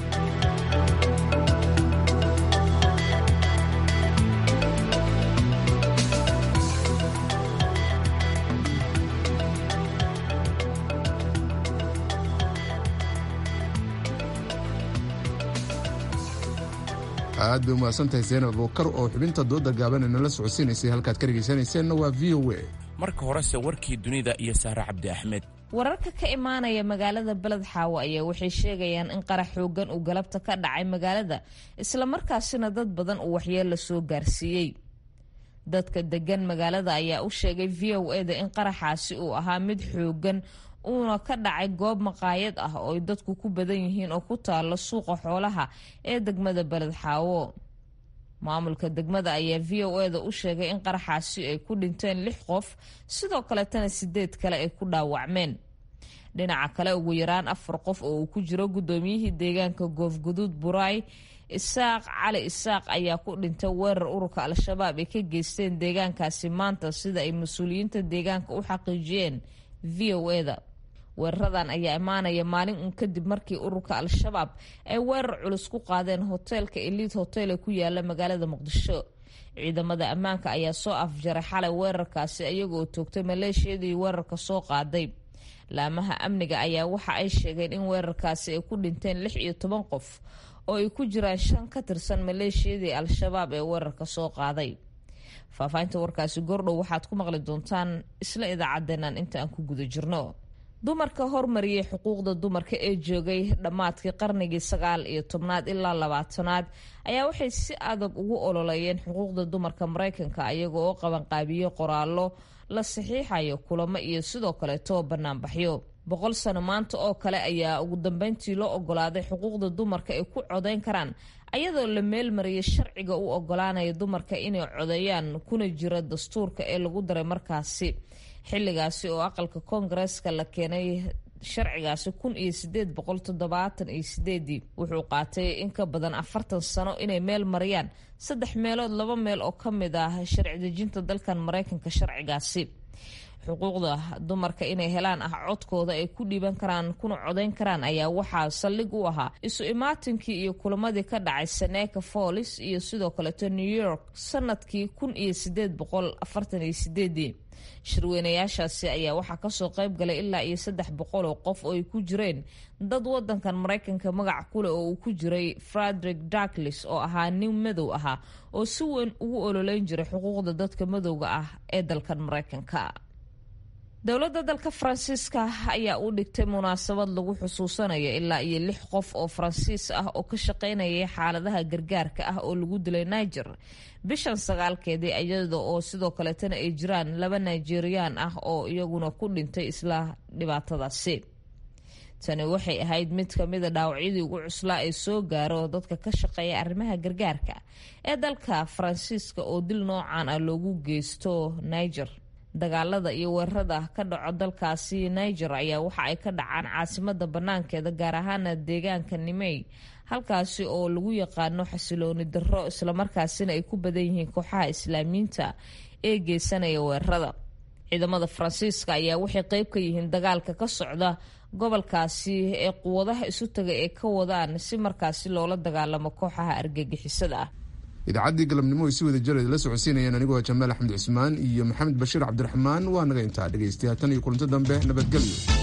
S2: aad bay umahadsantahay seenab abukar oo xubinta dooda gaaban inala socodsiinaysay halkaad ka dhegaysanayseena waa v o a
S1: marka horese warkii dunida iyo sahre cabdi axmed
S6: wararka ka imaanaya magaalada beled xaawo ayaa waxay sheegayaan in qarax xoogan uu galabta ka dhacay magaalada islamarkaasina dad badan uu waxyeella soo gaarsiiyey dadka degan magaalada ayaa u sheegay v o e da in qaraxaasi uu ahaa mid xoogan uuna ka dhacay goob maqaayad ah oo ay dadku ku badan yihiin oo ku taalo suuqa xoolaha ee degmada beled xaawo maamulka degmada ayaa v o e da u sheegay in qaraxaasi ay ku dhinteen lix qof sidoo kaletana sideed kale ay ku dhaawacmeen dhinaca kale ugu yaraan afar qof oo uu ku jiro guddoomiyihii deegaanka goofguduud buraay isaaq cali isaaq ayaa ku dhintay weerar ururka al-shabaab ay ka geysteen deegaankaasi maanta sida ay mas-uuliyiinta deegaanka u xaqiijiyeen v o e da weeraradan ayaa imaanaya maalin uun kadib markii ururka al-shabaab ay weerar culus ku qaadeen hoteelka eliid hotel ee ku yaala magaalada muqdisho ciidamada ammaanka ayaa soo afjaray xalay weerarkaasi iyagoo toogtay maleeshiyadii weerarka soo qaaday laamaha amniga ayaa waxa ay sheegeen in weerarkaasi ay ku dhinteen lix iyo toban qof oo ay ku jiraan shan ka tirsan maleeshiyadii al-shabaab ee weerarka soo qaaday faahfaahinta warkaasi gordhow waxaad ku maqli doontaan isla idaacadeenan inta aan ku guda jirno dumarka hormariyay xuquuqda dumarka ee joogay dhammaadkii qarnigii sagaal iyo tobnaad ilaa labaatanaad ayaa waxay si adag ugu ololeeyeen xuquuqda dumarka maraykanka iyaga oo qabanqaabiye qoraallo la saxiixayo kulamo iyo sidoo kaleeto banaanbaxyo boqol sano maanta oo kale ayaa ugu dambeyntii loo ogolaaday xuquuqda dumarka ay ku codayn karaan ayadoo la meelmariyay sharciga u ogolaanaya dumarka inay codeeyaan kuna jira dastuurka ee lagu daray markaasi xilligaasi oo aqalka koongareeska la keenay sharcigaasi kun iyo sideed boqol toddobaatan iyo sideedii wuxuu qaatay in ka badan afartan sano inay meel mariyaan saddex meelood laba meel oo ka mid ah sharci dejinta dalkan maraykanka sharcigaasi xuquuqda dumarka inay helaan ah codkooda ay ku dhiiban karaan kuna codayn karaan ayaa waxaa saldhig u ahaa isu imaatinkii iyo kulamadii ka dhacay seneca follis iyo sidoo kaleeto new york sanadkii kun iyo sideed boqol afartan iyo sideedii shirweynayaashaasi ayaa waxaa kasoo qayb galay ilaa iyo saddex boqol oo qof oo ay ku jireen dad wadankan maraykanka magac kuleh oo uu ku jiray frederick darklis oo ahaa nin madow ahaa oo si weyn ugu ololeyn jiray xuquuqda dadka madowga ah ee dalkan maraykanka dowladda dalka faransiiska ayaa u dhigtay munaasabad lagu xusuusanayo ilaa iyo lix qof oo faransiis ah oo ka shaqaynayay xaaladaha gargaarka ah oo lagu dilay niger bishan sagaalkeedii iyada oo sidoo kaleetana ay jiraan laba nigeriyaan ah oo iyaguna ku dhintay isla dhibaatadaasi tani waxay ahayd mid kamida dhaawacyadii ugu cuslaa ee soo gaaro dadka ka shaqeeya arrimaha gargaarka ee dalka faransiiska oo dil noocan ah loogu geysto niger dagaalada iyo weerarada ka dhaco dalkaasi niger ayaa waxa ay ka dhacaan caasimada banaankeeda gaar ahaana deegaanka nimey halkaasi oo lagu yaqaano xasilooni darro islamarkaasina ay ku badan yihiin kooxaha islaamiyiinta ee geysanaya weerarada ciidamada faransiiska ayaa waxay qeyb ka yihiin dagaalka ka socda gobolkaasi ee quwadaha isu taga ee ka wadaan si markaasi loola dagaalamo kooxaha argagixisada ah
S2: idaacaddii galabnimo ay si wada jir la socodsiinayeen anigoo jamaal axmed cusmaan iyo maxamed bashiir cabdiraxmaan waa naga intaa dhegaystayaal tan iyo kulanto dambe nabadgelyo